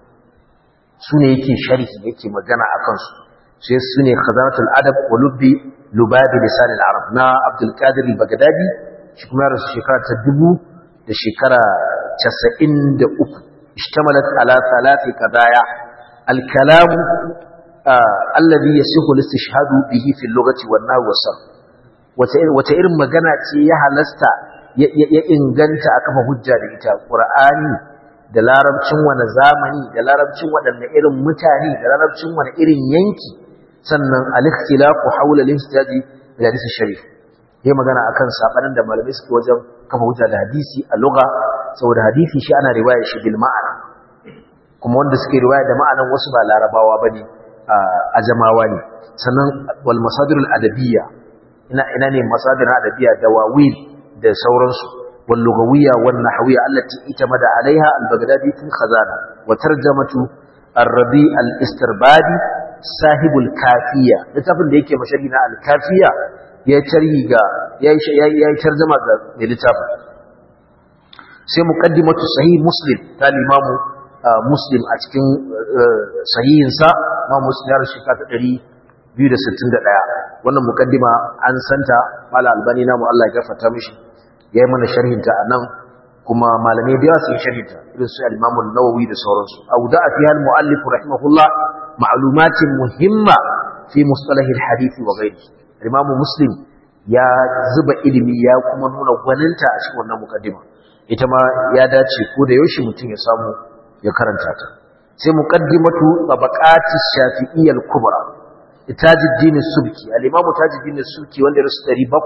su ne yake sharhi yake magana a kansu sai su ne khazanatul adab wa lubbi lubabi lisan al-arab na abdul qadir al-baghdadi shi kuma ya rasu shekara ta dubu da shekara casa'in da uku ishtamalat ala thalathi qadaya al-kalam alladhi yasihu al-istishhadu bihi fi al-lughati wan nahw was wata irin magana ce ya halasta ya inganta a kafa hujja da ita qur'ani da larabcin wani zamani da larabcin waɗanne irin mutane da larabcin wani irin yanki sannan al-ikhtilafu hawla al-ihtijaji ila hadith sharif yayi magana akan sabanin da malamai suke wajen kafa hujja da hadisi a lugha saboda hadisi shi ana riwaya shi bil ma'ana kuma wanda suke riwaya da ma'anan wasu ba larabawa bane a jamawa ne sannan wal masadir al-adabiyya ina ina ne masadir al-adabiyya da wawil da sauransu واللغوية والنحوية التي اعتمد عليها البغدادي في الخزانة وترجمة الربيع الاستربادي صاحب الكافية لتفل ليك مشاهدنا الكافية يتريغا يترجمة للتفل سي مقدمة صحيح مسلم تال إمام مسلم أتكين صحيح إنساء ما مسلم يارى شكاة دري biyu da sittin da ɗaya wannan mukaddima an santa mala albani namu Allah ya gafarta mishi ya yi mana sharhinta a nan kuma malamai da yawa su yi sharhinta irin su al-imamu nawawi da sauransu aw da fi hal muallif rahimahullah ma'lumatin muhimma fi mustalah al-hadith wa ghayri al-imamu muslim ya zuba ilimi ya kuma nuna gwaninta a cikin wannan mukaddima ita ma ya dace ko da yaushe mutum ya samu ya karanta ta sai muqaddimatu tabaqati shafi'iyyah al-kubra tajuddin subki al-imamu tajuddin subki wanda ya rasu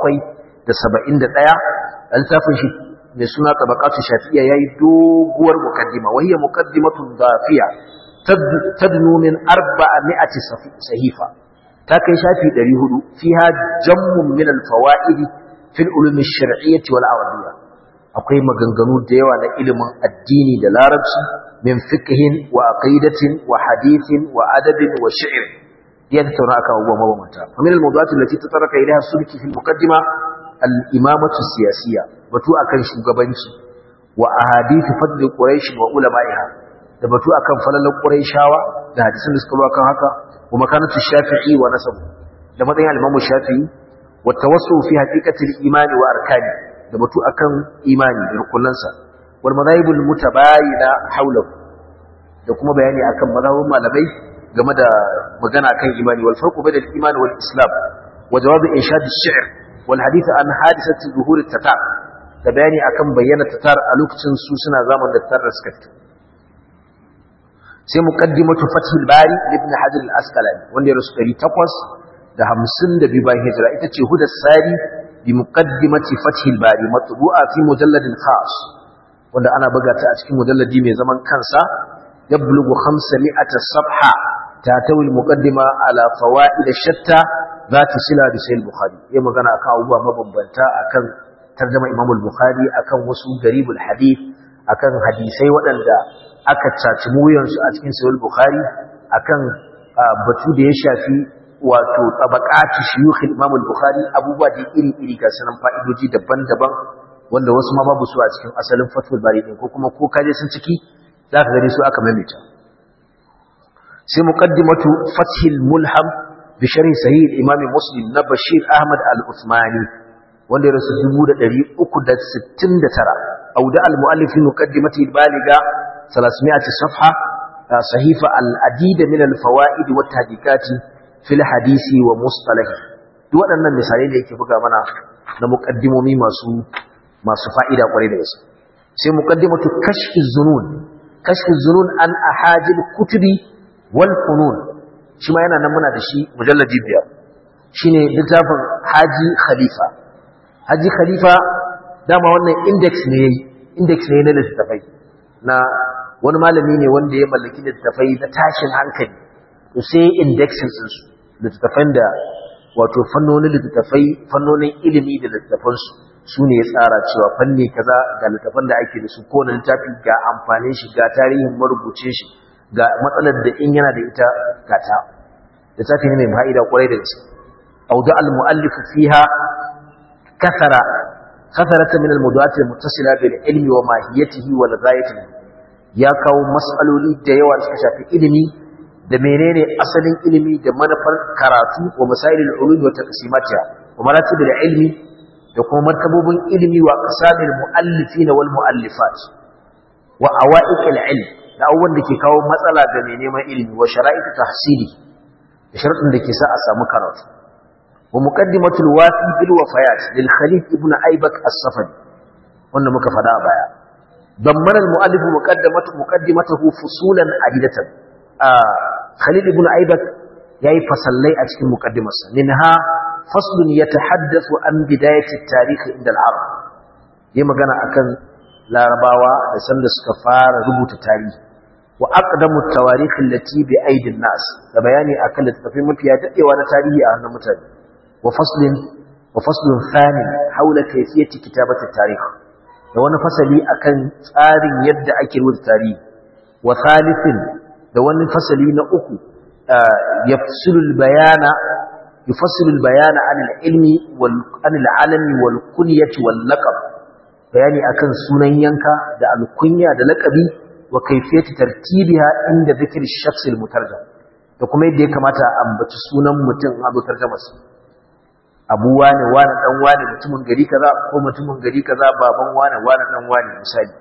771 littafin shi mai suna tabaqatu shafi'iyya yayi doguwar mukaddima wa hiya muqaddimatun dafiya tadnu min 400 sahifa ta kai shafi 400 fiha jammun min al-fawaid fi al-ulum ash-shar'iyyah wal arabiyya akwai maganganu da yawa na ilimin addini da larabci min fiqhin wa aqidatin wa hadithin wa adabin wa shi'r ya tattauna akan abubuwa mabambanta fa min al-mawdu'at allati tataraka ilayha sulki fi al-muqaddima al-imamatu siyasiyya batu akan shugabanci wa ahadith fadl quraish wa ulama'iha da batu akan falalan quraishawa da hadisin da suka zo akan haka wa makanatu shafi'i wa nasabu da matsayin al-imam shafi'i wa tawassu fi haqiqati al-iman wa arkani da batu akan imani da rukunansa wal madahibul mutabayina hawlahu da kuma bayani akan mazhabin malamai game da magana akan imani wal farqu bainal iman wal islam wa jawab inshad ash-shi'r wal hadith an hadisati zuhur at-tatar da bayani akan bayyana tatar a lokacin su suna zaman da tatar suka fito sai muqaddimatu fathul bari ibn hajar al-asqalani wanda ya rasu 800 da 52 bayan hijira ita ce hudas sari bi muqaddimati fathul bari matbu'a fi mujalladin khas wanda ana buga ta a cikin mujalladi mai zaman kansa يبلغ خمسمائة صفحة تاتوي المقدمة على فوائد شتى ذات سلة بسيل البخاري يما كان أكا أبوه مبنبنتا أكن ترجمة إمام البخاري أكن وسو غريب الحديث أكن حديثي ودن دا أكا تاتمويا أتكين سيل البخاري أكن batu da ya shafi wato tabaqati shuyukh Imam al-Bukhari abubuwa da iri-iri ga sanan fa'idoji daban-daban wanda wasu ma babu su a cikin asalin Fathul Bari din ko kuma ko kaje sun ciki za ka gani su aka maimaita sai muqaddimatu fathil mulham bi sharhi sahih imam muslim na bashir ahmad al-uthmani wanda ya rasu 369 auda al-muallif muqaddimati al-baliga 300 safha sahifa al-adid min al-fawaid wa tahqiqat fi al-hadith wa mustalah duk waɗannan misalai da yake buga mana na muqaddimomi masu masu fa'ida kwarai da gaske sai muqaddimatu kashf az-zunun kashf az-zunun an ahajil kutubi wal funun shi ma yana nan muna da shi mujalladi biyar shine littafin haji khalifa haji khalifa dama wannan index ne yayi index ne na littafai na wani malami ne wanda ya mallaki littafai na tashin hankali to sai indexin din su littafan da wato fannonin littafai fannonin ilimi da littafan su su ne ya tsara cewa fanni kaza ga littafan da ake da su ko na littafi ga amfanin shi ga tarihin marubuce shi ga matsalar da in yana da ita gata littafi ne mai fa'ida kwarai da gaske auda al-mu'allif fiha kathara katharata min al-mawdu'at al-muttasila bil ilmi wa mahiyatihi wal ghayatihi ya kawo mas'aloli da yawa da suka shafi ilimi da menene asalin ilimi da manufar karatu wa masailul ulum wa taqsimatiha wa maratibul ilmi da kuma martabobin ilimi wa qasamil muallifin wal muallifat wa awaiqil ilm da abubuwan da ke kawo matsala ga mai neman ilimi wa shara'itu tahsili da sharuɗin da ke sa a samu karatu wa muqaddimatul wafi bil wafayat lil khalif ibn aibak as-safadi wanda muka faɗa a baya dammara al muallif muqaddimatu muqaddimatuhu fusulan adidatan khalid ibn aibak yayi fasallai a cikin muqaddimarsa minha faslun yatahaddathu an bidayati at-tarikh inda al-arab yayi magana akan larabawa da sanda suka fara rubuta tarihi wa aqdamu at-tawarikh allati bi aidin nas da bayani akan littafin mafiya dadewa na tarihi a hannun mutane wa faslin wa faslun thani haula kayfiyati kitabati at-tarikh da wani fasali akan tsarin yadda ake rubuta tarihi wa thalithin da wani fasali na uku yafsilu al-bayana yufassilu al-bayana an al-ilmi wal an al-alami wal kunyati wal laqab bayani akan sunan yanka da alkunya da laqabi wa kayfiyati tartibiha inda dhikr ash-shakhs al-mutarjam da kuma yadda ya kamata a ambaci sunan mutum a zuwa tarjumarsa abu wane wane dan wane mutumin gari kaza ko mutumin gari kaza baban wane wane dan wane misali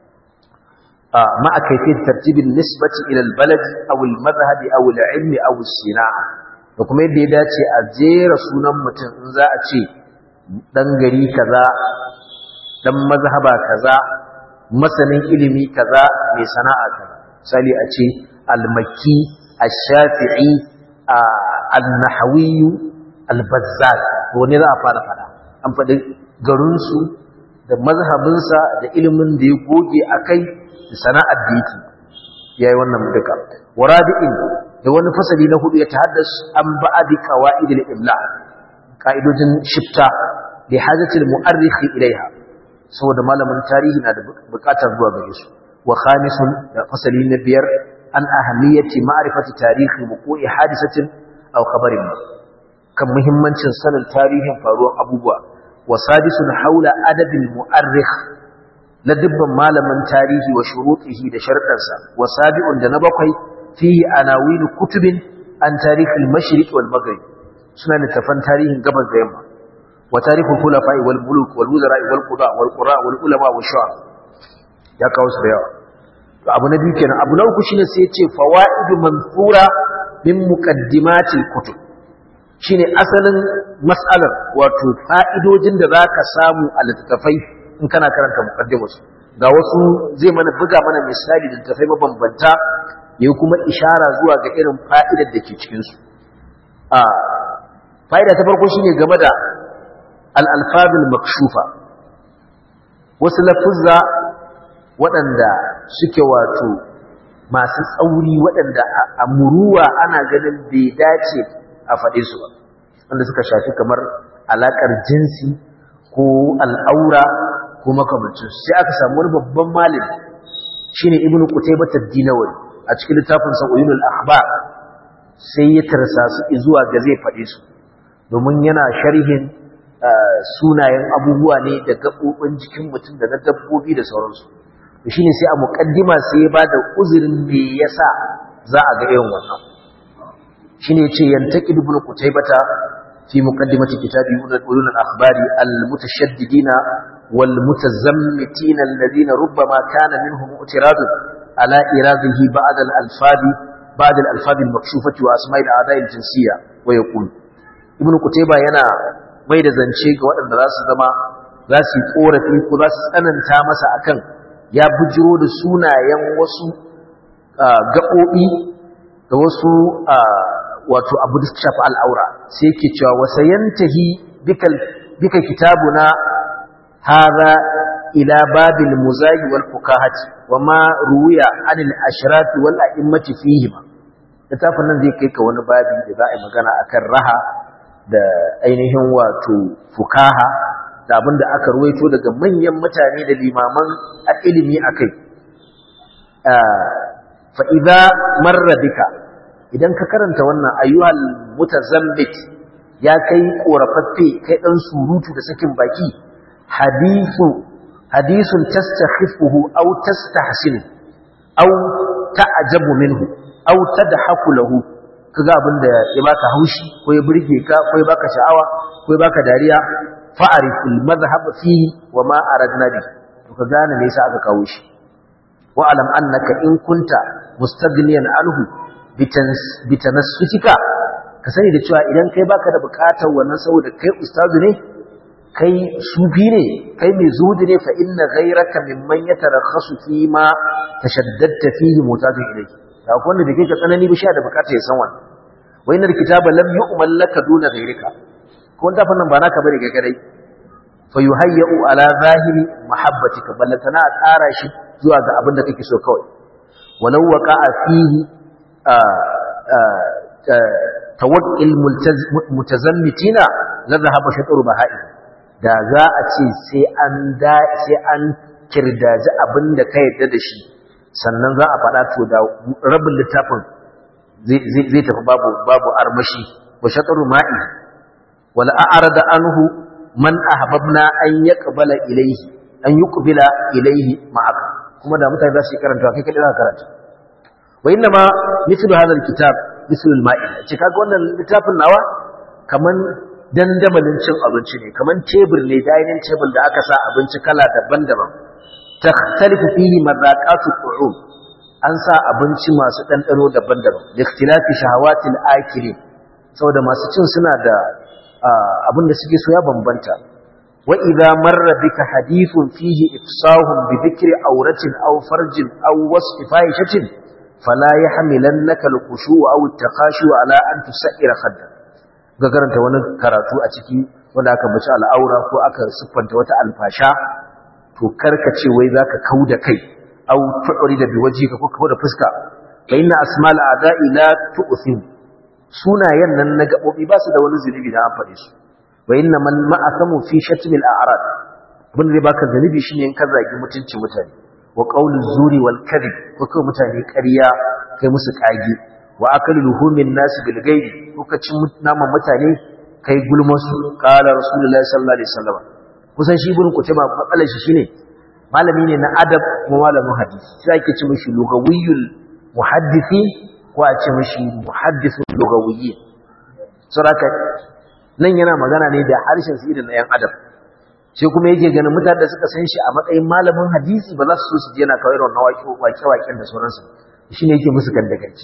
a ma a kayfiyati tartibin nisbati ila al-balad aw al-madhhab aw al-ilm aw as-sina'a da kuma yadda ya dace a jera sunan mutum in za a ce dan gari kaza dan mazhaba kaza masanin ilimi kaza mai sana'a kaza misali a ce al-makki ash-shafi'i al-nahawi al-bazzar wani za a fara fada an faɗi garinsu da mazhabinsa da ilimin da ya goge a kai da sana'ar da yake ya yi wannan duka warabi'in da wani fasali na hudu ya tahaddas an ba'adi qawaid al-imla ka'idojin shifta li hajatil mu'arrikh ilaiha saboda malamin tarihi na da bukatar zuwa gare su wa khamisun da fasali na biyar an ahamiyati ma'rifati tarihi wuqu'i hadisatin aw khabarin kan muhimmancin sanin tarihin faruwar abubuwa wa sadisun haula adabil mu'arrikh la dubban malamin tarihi wa shurutihi da sharɗansa wa sabi'un da na bakwai fihi anawin kutubin an tarihil mashriq wal maghrib suna littafan tarihin gabas da yamma wa tarihul khulafa'i wal muluk wal wuzara'i wal qada wal qura wal ulama wa shu'ara ya kawo su da yawa to abu na biyu kenan abu na uku shine sai ya ce fawaidu manthura min muqaddimatil kutub shine asalin mas'alar wato fa'idojin da zaka samu a littafai in kana karanta muqaddimarsu ga wasu zai mana buga mana misali da littafai mabambanta yayi kuma ishara zuwa ga irin fa'idar da ke cikin su a fa'ida ta farko shine game da al-alfazul makshufa wasu lafuzza waɗanda suke wato masu tsauri waɗanda a muruwa ana ganin bai dace a faɗe su ba wanda suka shafi kamar alaƙar jinsi ko al'aura ko makamancin sai aka samu wani babban malami shine ibnu qutaybah ad-dinawari a cikin littafin sa ulul akhbar sai ya tarsa su zuwa ga zai faɗe su domin yana sharhin sunayen abubuwa ne da gaɓoɓin jikin mutum da na dabbobi da sauransu shi ne sai a muƙaddima sai ya ba da uzurin me yasa za a ga irin wannan shi ne ce yantaki dubun kutaibata fi muqaddimati kitabi ulul al-akhbari al-mutashaddidina wal mutazammitina alladhina rubbama kana minhum i'tirad ala iradihi ba'd al-alfabi ba'd al-alfabi al-makshufati wa asma'i al-a'da'i al-jinsiyya wa yaqul ibn kutaiba yana mai da zance ga waɗanda za su zama za su yi korafi ko za su tsananta masa akan ya bujiro da sunayen wasu gaɓoɓi da wasu wato abu da suka shafi al'aura sai yake cewa wasa yantahi bika kitabuna hada ila babil muzayi wal fukahati wa ma ruwiya anil ashrafi wal a'immati fihima littafin nan zai kai ka wani babi da za a yi magana akan raha da ainihin wato fukaha da abin da aka ruwaito daga manyan mutane da limaman a ilimi a kai fa'iza marra bika idan ka karanta wannan ayyuhal mutazambit ya kai ƙorafaffe kai ɗan surutu da sakin baki hadisu hadisun tastakhifuhu aw tastahsinu aw ta'jabu minhu aw tadhaku lahu kaga abin da ya baka haushi ko ya burge ka ko ya baka sha'awa ko ya baka dariya fa'ariful mazhab fihi wa ma aradna bi to ka gane me yasa aka kawo shi wa alam annaka in kunta mustaghniyan anhu bitanassutika ka sani da cewa idan kai baka da bukatar wannan saboda kai ustazu ne kai sufi ne kai mai zuhudi ne fa inna ghayraka mimman yatarakhasu fi ma tashaddadta fihi mutajin ilayhi da akwai wanda bai ka tsanani ba sha da bukatar ya san wannan wa innal kitaba lam yu'mal laka duna ghayrika ko wanda fannin ba naka bane kai kadai fa yuhayyu ala zahiri mahabbatika ballatana a tsara shi zuwa ga abin da kake so kawai walau waqa'a fihi tawakkil mutazammitina la dhahaba shatru bahai da za a ce sai an da sai an kirdaji abin da ka yadda da shi sannan za a faɗa to da rabin littafin zai tafi babu babu armashi wa shatru ma'i wal a'rada anhu man ahbabna an yaqbala ilayhi an yuqbila ilayhi ma'aka kuma da mutane za su karanta kai kadai za ka karanta wa inna ma mithlu hadha alkitab mithlu alma'ida ce kaga wannan littafin nawa kaman dandamalin cin abinci ne kaman tebur ne dining table da aka sa abinci kala daban-daban takhtalifu fihi madaqatu qu'um an sa abinci masu dandano daban-daban da ikhtilafi shahawatil akilin saboda masu cin suna da abin da suke so ya bambanta wa idza marra bika hadithun fihi ifsahun bi dhikri awratin aw farjin aw wasfi fahishatin fala yahmilannaka al-khushu' aw at-taqashu ala an tusaira khadda ga karanta wani karatu a ciki wanda aka bace al'aura ko aka siffanta wata alfasha to karkace wai zaka kauda kai aw tu'rida bi wajhika ko kauda fuska fa inna asma'al a'da'i la tu'thim sunayen nan na gaɓoɓi ba su da wani zunubi da an faɗe su wa inna man ma'asamu fi shatmil a'rad abin da zai baka zunubi shine in ka zagi mutunci mutane wa qawlu zuri wal kadhib ko kai mutane ƙarya kai musu kage wa akalu luhumin nas bil gaibi kuka ci naman mutane kai gulmasu qala rasulullahi sallallahu alaihi wasallam kusan shi ibn kutayba matsalar shi shine malami ne na adab kuma malamin hadisi sai ake ci mishi lugawiyul muhaddisi ko a ce mishi muhaddisul lugawiyyi saboda nan yana magana ne da harshen su irin na yan adab sai kuma yake ganin mutane da suka san shi a matsayin malamin hadisi ba za su so su je na kawai wannan waƙe-waƙen da sauransu shi ne yake musu gandaganci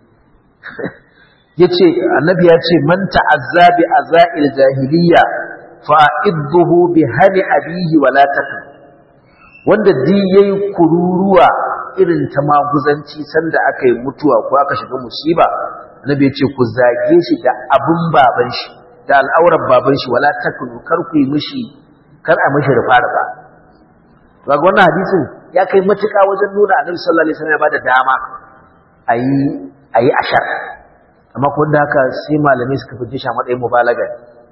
ya ce annabi ya ce man ta'azza bi azail jahiliya fa'idduhu bi hani abihi wa la takun wanda di yayi kururuwa irin ta maguzanci sanda aka yi mutuwa ko aka shiga musiba annabi ya ce ku zage shi da abun baban shi da al'aurar baban shi wala takun kar ku yi mishi kar a mishi rufa rufa to ga wannan hadisin ya kai matuƙa wajen nuna annabi sallallahu alaihi wasallam ya bada dama ayi ayi ashar amma ko da haka sai malamai suka fice shi a matsayin mubalaga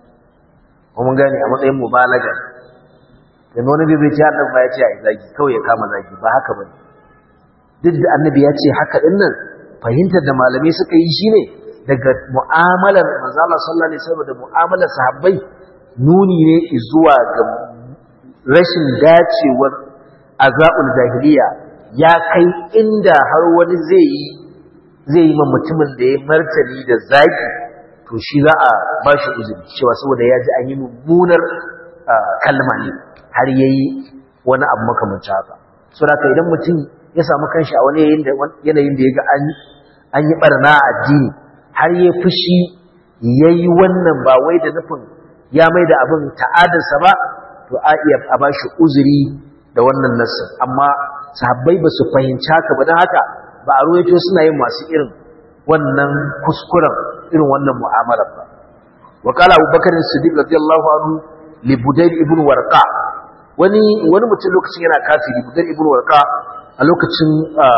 ko mun gane a matsayin mubalaga dan wani bai bai ce annabi ba ya ce ai zagi kawai ya kama zagi ba haka bane duk da annabi ya ce haka din nan fahimtar da malamai suka yi shine daga mu'amalar manzo Allah sallallahu alaihi wasallam da mu'amalar sahabbai nuni ne zuwa ga rashin dacewar azaul jahiliya ya kai inda har wani zai yi zai yi ma mutumin da ya martani da zaki to shi za a ba shi uzuri cewa saboda ya ji an yi mummunar kalma ne har ya yi wani abu makamancin haka so da idan mutum ya samu kanshi a wani yanayin da ya ga an yi barna a addini har ya fushi ya yi wannan ba wai da nufin ya mai da abin ta'adarsa ba to a iya a ba shi uzuri da wannan nassin amma sahabbai ba su fahimci haka ba don haka ba a ruwaito suna yin masu irin wannan kuskuren irin wannan mu'amalar ba wa qala Abu Bakar Siddiq radiyallahu anhu li Budayl ibn Warqa wani wani mutum lokacin yana kafiri Budayl ibn Warqa a lokacin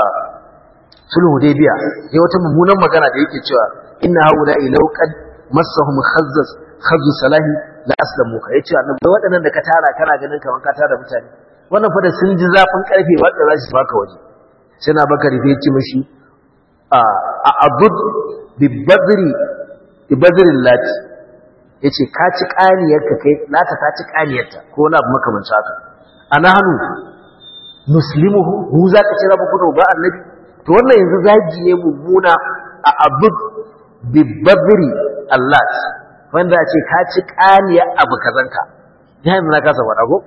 sulhu Hudaybiya ya wata mummunan magana da yake cewa inna haula law qad massahum khazzaz khazzu salahi la aslamu ka yace annabi waɗannan da ka tara kana ganin kaman ka tara mutane wannan fa da sun ji zafin karfe wanda za su baka waje sai na bakari sai ce mashi a abud bibadri bibadrin lati yace ka ci kaniyarka kai lata ta ci kaniyarta ko na abu makamancin haka ana hannu muslimuhu hu za ka ci rabu kudu ba annabi to wannan yanzu zagi ne mummuna a abud bibadri allat wanda ce ka ci kaniyar abu kazanka ya yanzu na kasa faɗa ko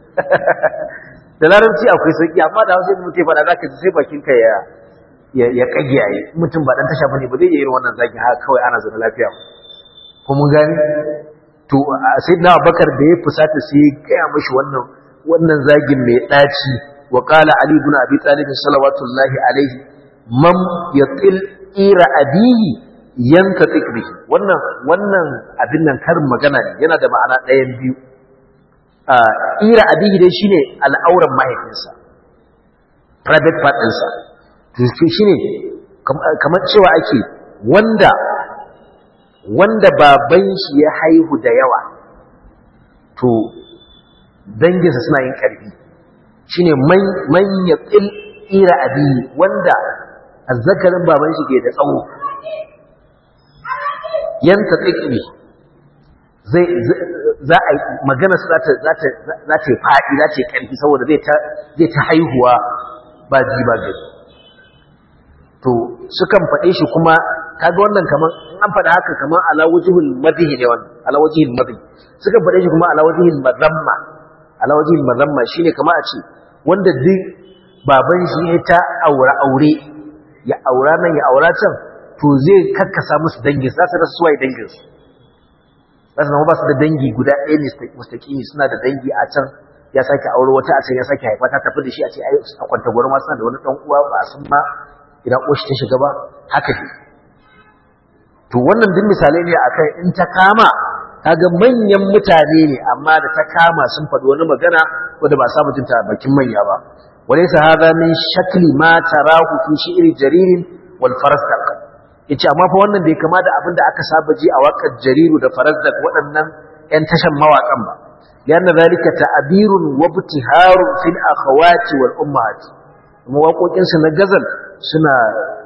da larabci akwai sauki amma da hausa mutum faɗa za ka ji sai bakinka ya ya kage yayi mutum ba dan tasha bane ba zai yi irin wannan zaki haka kawai ana zaune lafiya ko mun gani to sayyidina Abubakar da ya fusata sai ya gaya mishi wannan wannan zagin mai daci wa qala ali ibn abi talib sallallahu alaihi man yatil ira abihi yantatik bihi wannan wannan abin nan karin magana ne yana da ma'ana ɗayan biyu ira abihi dai shine al'auran mahaifinsa private part ɗinsa shi ne kamar cewa ake wanda wanda baban shi ya haihu da yawa to danginsa suna yin ƙarfi shi ne man ya ƙil ira abihi wanda azzakarin baban shi ke da tsawo yanta tsikiri zai za a magana su za ta yi faɗi za ta yi ƙarfi saboda zai ta haihuwa ba ji ba gari to sukan faɗe shi kuma kaga wannan kaman in an faɗa haka kaman ala wajhul madhi ne wannan ala wajhul madhi sukan faɗe shi kuma ala wajhul madhamma ala wajhul madhamma shine kamar a ce wanda duk baban shi ya ta aure aure ya aura nan ya aura can to zai kakkasa musu dangin za su rasa suwaye dangin su za su zama ba su da dangi guda ɗaya ne mustaƙimi suna da dangi a can ya sake aure wata a can ya sake haifa ta tafi da shi a ce a kwanta gwar ma suna da wani ɗan uwa ba a san ma idan ƙoshi ta shiga ba haka ne to wannan duk misalai ne akan in ta kama kaga manyan mutane ne amma da ta kama sun faɗi wani magana wanda ba sa mutunta bakin manya ba walaysa hadha min shakli ma tarahu fi shi'ri jarir wal farasdaq yace amma fa wannan bai kama da abin da aka saba ji a waƙar jariru da farasdaq waɗannan ƴan tashan mawaƙan ba lianna zalika ta'birun wa ibtiharun fil akhawati wal ummahat kuma waƙoƙinsu na gazal suna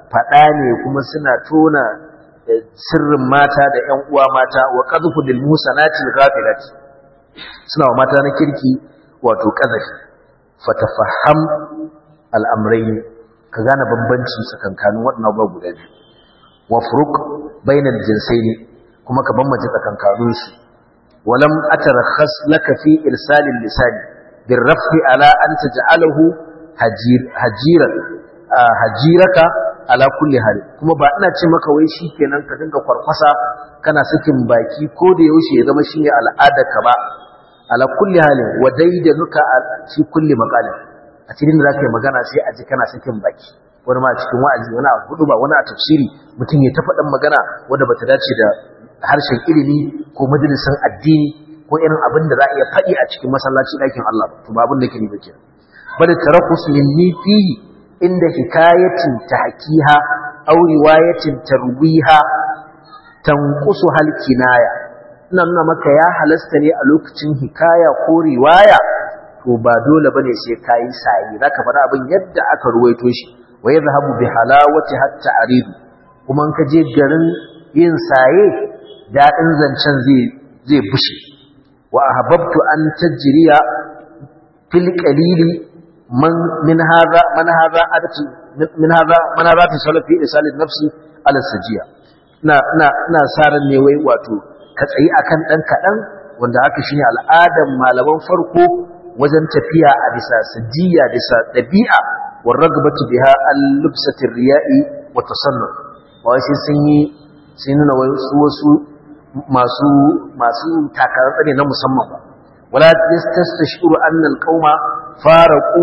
faɗa ne kuma suna tona sirrin mata da ƴan uwa mata wa qadhfu lil musanatil ghafilat suna wa mata na kirki wato qazafi fatafaham al'amrayn ka gane bambanci tsakankanin waɗannan abubuwa guda biyu wa furuq bainal jinsaini kuma ka bambance tsakankanin su walam atarakhas laka fi irsalil lisani birrafi ala an taj'alahu hajiran hajiraka ala kulli hal kuma ba ina ce maka wai shikenan ka dinga kwarkwasa kana sakin baki ko da yaushe ya zama shine al'adarka ba ala kulli hal wa daidanuka fi kulli maqalin a cikin da zaka yi magana sai a ji kana sakin baki wani ma cikin wa'azi wani a hudu ba wani a tafsiri mutum ya ta faɗin magana wanda bata dace da harshen ilimi ko majalisin addini ko irin abin da za a iya faɗi a cikin masallaci ɗakin Allah to ba abin da ke ni ba kenan bal tarakus minni fihi inda hikayatin tahkiha aw riwayatin tarwiha tanqusu hal kinaya ina nuna maka ya halasta ne a lokacin hikaya ko riwaya to ba dole bane sai kai sai zaka faɗa abin yadda aka ruwaito shi wa yadhhabu bi halawati hatta aridu kuma in ka je garin yin saye dadin zancen zai zai bushe wa ahbabtu an tajriya fil qalili man min hadha man hadha adatu min hadha man hadha tasalafi isal nafsi ala sajiya ina ina ina saran ne wai wato ka tsayi akan dan kadan wanda haka shine al'adan malaman farko wajen tafiya a bisa sajiya bisa dabi'a war ragbatu biha al-lubsati riya'i wa tasannu wai sai sun yi sai nuna wasu wasu masu masu takarar tsane na musamman ba wala yastashuru anna alqauma faraqu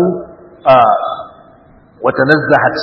wa tanazzahat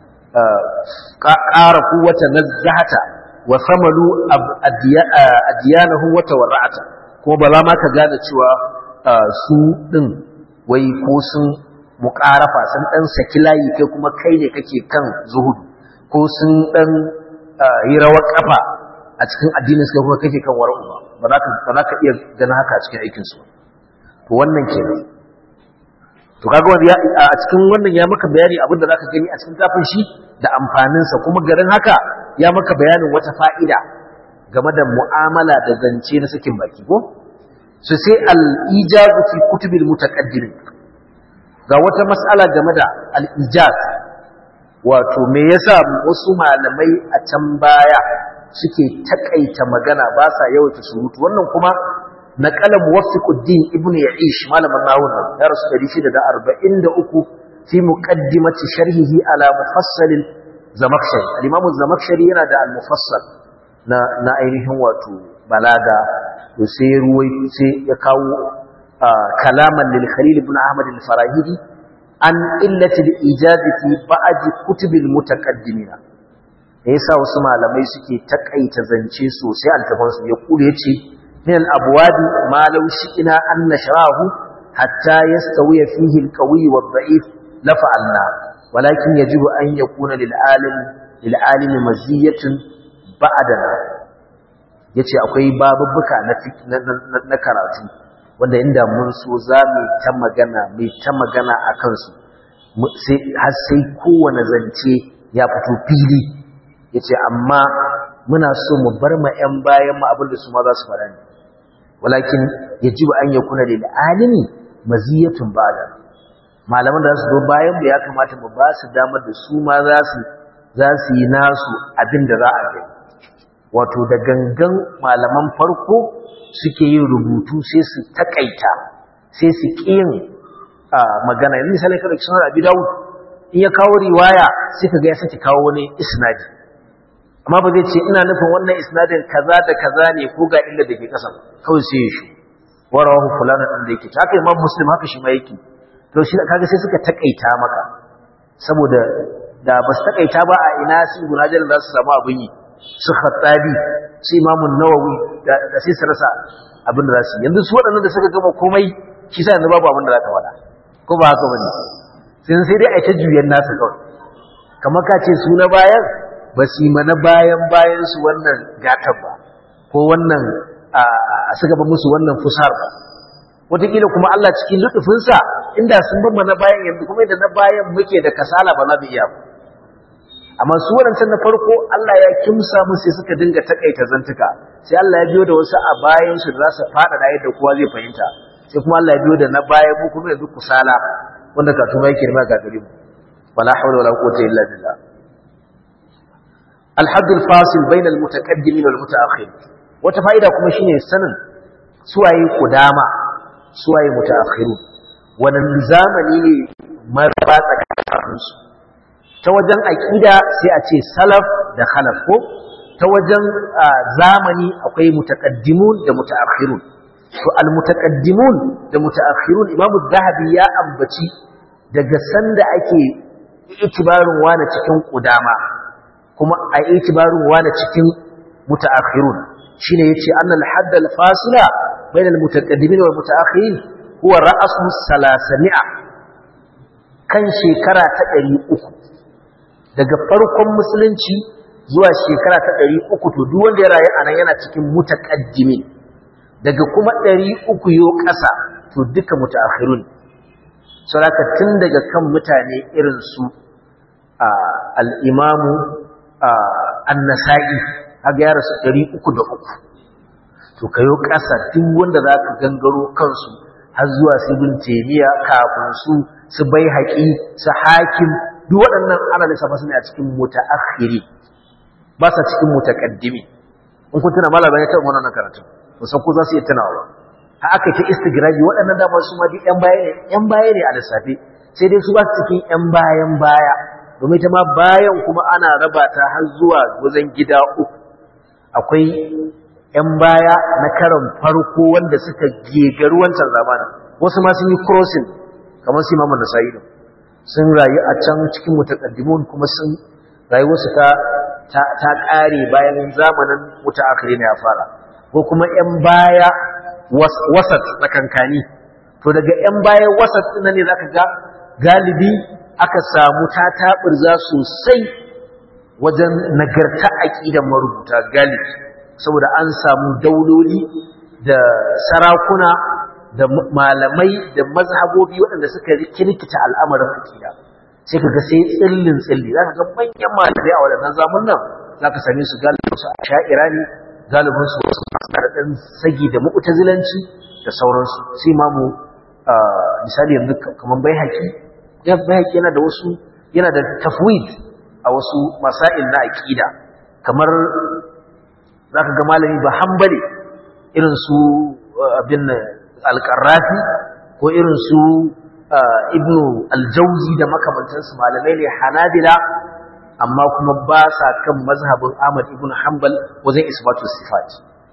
qaraku wa tanazzahata wa samalu adiyanahu wa tawarra'ata kuma ba za ma ka gane cewa su din wai ko sun muqarafa sun dan saki layi kai kuma kai ne kake kan zuhudu ko sun dan yi rawar kafa a cikin addinin suka kuma kake kan wara'u ba ba za ka iya ganin haka a cikin aikinsu to wannan kenan to kaga wanda a cikin wannan ya maka bayani abin da zaka gani a cikin kafin shi da amfaninsa kuma garin haka ya maka bayanin wata fa'ida game da mu'amala da zance na sakin baki ko so sai al-ijazu fi kutubil mutaqaddimin ga wata mas'ala game da al-ijaz wato me yasa wasu malamai a can baya suke takaita magana ba sa yawaita surutu wannan kuma naqala muwaffiquddin ibnu ya'ish malaman nawun ya rasu 643 fi muqaddimati sharhihi ala mufassal zamakhshari al-imam zamakhshari yana da al-mufassal na na ainihin wato balaga to sai ruwai sai ya kawo kalaman lil khalil ibn ahmad al-farahidi an illati al-ijaz fi ba'd kutub al-mutaqaddimina da yasa wasu malamai suke takaita zance sosai altafansu ya kure yace min al-abwadi ma law shi'na an nashrahu hatta yastawiya fihi al-qawi wad-da'if la fa'alna walakin yajibu an yakuna lil-alim lil-alim maziyatun ba'dana yace akwai babubbuka na na karatu wanda inda mun so zamu ta magana mai ta magana akan su sai har sai kowane zance ya fito fili yace amma muna so mu bar ma ƴan bayan mu abinda su ma za su fara ne walakin yajibu an yakuna lil alimi maziyatun ba'da malaman da su zo bayan mu ya kamata mu ba su damar da su ma za su za su yi nasu abinda za a yi wato da gangan malaman farko suke yin rubutu sai su takaita sai su kiyin magana yanzu misali kada sunan abi dawud in ya kawo riwaya sai kaga ya saki kawo wani isnadi amma ba zai ce ina nufin wannan isnadin kaza da kaza ne ko ga illa da ke kasa kawai sai ya shi warawahu fulana din da yake ta haka imam muslim haka shi ma yake to shi kaga sai suka takaita maka saboda da ba su takaita ba a ina su gunajar za su samu abin yi su khattabi su imam nawawi da sai su rasa abin da za su yanzu su waɗannan da suka gama komai shi sa yanzu babu abin da za ka faɗa ko ba haka bane sai sai dai a ta juyan nasu kawai kamar ka ce su na bayan ba su yi mana bayan bayan su wannan gatar ba ko wannan a suka ba musu wannan fusar ba wataƙila kuma Allah cikin lutufinsa inda sun ban mana bayan yanzu kuma da na bayan muke da kasala ba za mu iya ba amma su waɗancan na farko Allah ya kimsa musu sai suka dinga takaita zantuka sai Allah ya biyo da wasu a bayan su da za su fada da yadda kowa zai fahimta sai kuma Allah ya biyo da na baya mu kuma yanzu kusala wanda ka tuma yake ma gagare mu wala hawla wala quwwata illa billah الحد الفاصل بين المتقدمين والمتأخرين wata fa'ida kuma shine sanin suwaye kudama suwaye mutaakhirun wannan zamani ne maraba tsakaninsu ta wajen aqida sai a ce salaf da khalaf ko ta wajen zamani akwai mutaqaddimun da mutaakhirun to almutaqaddimun da mutaakhirun imamu zahabi ya ambaci daga sanda ake itibarin wani cikin kudama kuma a itibarin wani cikin mutaakhirun shine yace annal hadd al fasila bain al mutaqaddimin wal mutaakhirin huwa ra'su salasami'a kan shekara ta 300 daga farkon musulunci zuwa shekara ta 300 to duk wanda ya rayu anan yana cikin mutaqaddimin daga kuma 300 yo ƙasa to duka mutaakhirun saboda tun daga kan mutane irin su al-imamu an-nasa'i kaga ya rasu ɗari uku da uku to kayo ƙasa duk wanda za ka gangaro kansu har zuwa su bin temiya kafin su su bai haƙi su hakim duk waɗannan ana lissafa su ne a cikin mutaakhiri ba sa cikin mutaqaddimi in kun tuna malama ya taɓa wannan karatu musan ko za su iya tunawa ba ha aka ta istigraji waɗannan dama su ma duk ƴan baya ne ƴan baya ne a lissafe sai dai su ba su cikin ƴan bayan baya domin ta ma bayan kuma ana raba ta har zuwa wajen gida uku akwai ‘yan baya na karan farko wanda suka gegaru wancan zamanin wasu ma sun yi crossing kamar su imamu nasa'i sun rayu a can cikin mutaqaddimun kuma sun rayuwarsu ta ta ƙare bayan zamanin mutaakhiri ne ya fara ko kuma ‘yan baya wasat tsakankani to daga ‘yan baya wasat ɗin ne zaka ga galibi aka samu ta taɓurza sosai wajen nagarta aƙidan marubuta galibi saboda an samu dauloli da sarakuna da malamai da mazhabobi waɗanda suka kirkita al'amarin aƙida sai ka ga sai tsillin tsilli za ka ga manyan malamai a waɗannan zamun nan za ka same su galibin su a sha'ira ne galibin su wasu ɗan sagi da mu'tazilanci da sauransu sai ma mu misali yanzu kamar bai haƙi bai haƙi yana da wasu yana da tafwid a wasu masail na aqida kamar zaka ga malami ba hanbali irin su abin al-qarrafi ko irin su ibnu al-jawzi da makamantansu malamai ne hanabila amma kuma ba sa kan mazhabin Ahmad ibn Hanbal wajen isbatu sifat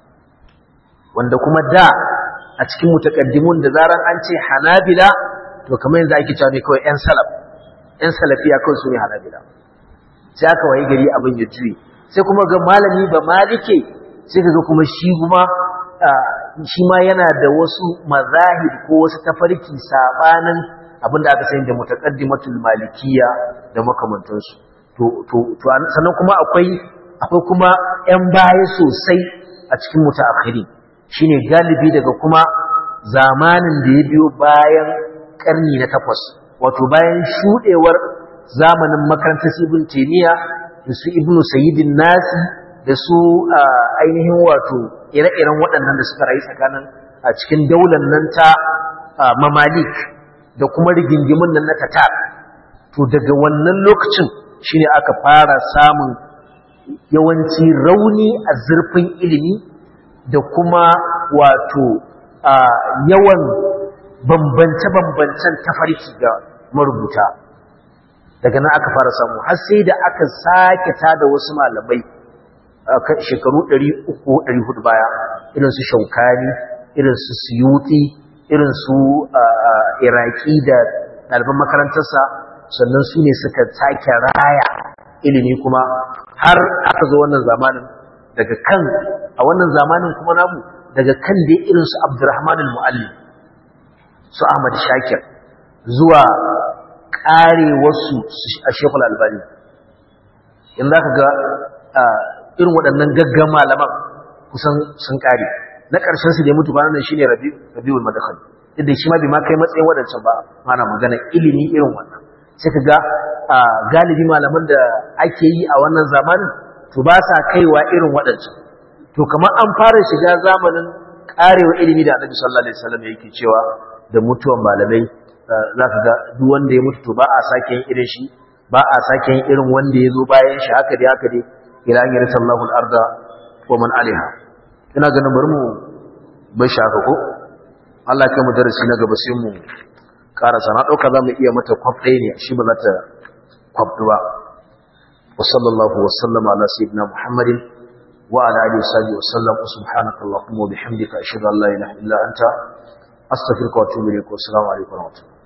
wanda kuma da a cikin mutakaddimun da zaran an ce hanabila to kamar yanzu ake cewa ne kawai yan salaf yan salafiya kawai su ne hanabila sai aka waye gari abin ya juye sai kuma ga malami ba malike sai ka ga kuma shi kuma shi ma yana da wasu mazahib ko wasu tafarki sabanin abin da aka sani da mutaqaddimatul malikiyya da makamantansu to to to sannan kuma akwai akwai kuma ƴan baya sosai a cikin mutaakhiri shine galibi daga kuma zamanin da ya biyo bayan karni na takwas wato bayan shudewar zamanin makarantar ibn taymiya da su ibnu sayyidin nasi da su ainihin wato ire-iren waɗannan da suka rayu tsakanin a cikin daular nan ta mamalik da kuma rigingimin nan na tatar to daga wannan lokacin shine aka fara samun yawanci rauni a zurfin ilimi da kuma wato yawan bambance-bambancen tafarki ga marubuta daga nan aka fara samu har sai da aka sake tada wasu malamai shekaru 300-400 baya irin su shaukani irin su suyuti irin su iraki da ɗaliban makarantarsa sannan su ne suka sake raya ilimi kuma har aka zo wannan zamanin daga kan a wannan zamanin kuma namu daga kan dai irin su abdurrahman al-mu'allim su ahmad shakir zuwa ƙare wasu a shekul albani in za ka ga irin waɗannan gaggan malaman kusan sun ƙare na ƙarshen su da ya mutu ba nan shine rabiul madakhal inda shi ma bai ma kai matsayin wadancan ba mana magana ilimi irin wannan sai ka ga galibi malaman da ake yi a wannan zamanin to ba sa kaiwa irin waɗancan to kamar an fara shiga zamanin karewa ilimi da annabi sallallahu alaihi wasallam yake cewa da mutuwan malamai zaka ga duk wanda ya mutu to ba a sake yin irin shi ba a sake yin irin wanda ya zo bayan shi haka dai haka dai ila an yarsa Allahu al-arda wa man alaiha ina ganin bari mu bai shi haka ko Allah ya kai mu darasi na gaba sai mu karasa na dauka zamu iya mata kwaf ɗaya ne shi ba za ta kwaf ba wa sallallahu wa sallama ala sayyidina muhammadin وعلى آله وصحبه وسلم سبحانك اللهم وبحمدك أشهد أن لا إله إلا أنت أستغفرك وأتوب إليك والسلام عليكم ورحمة الله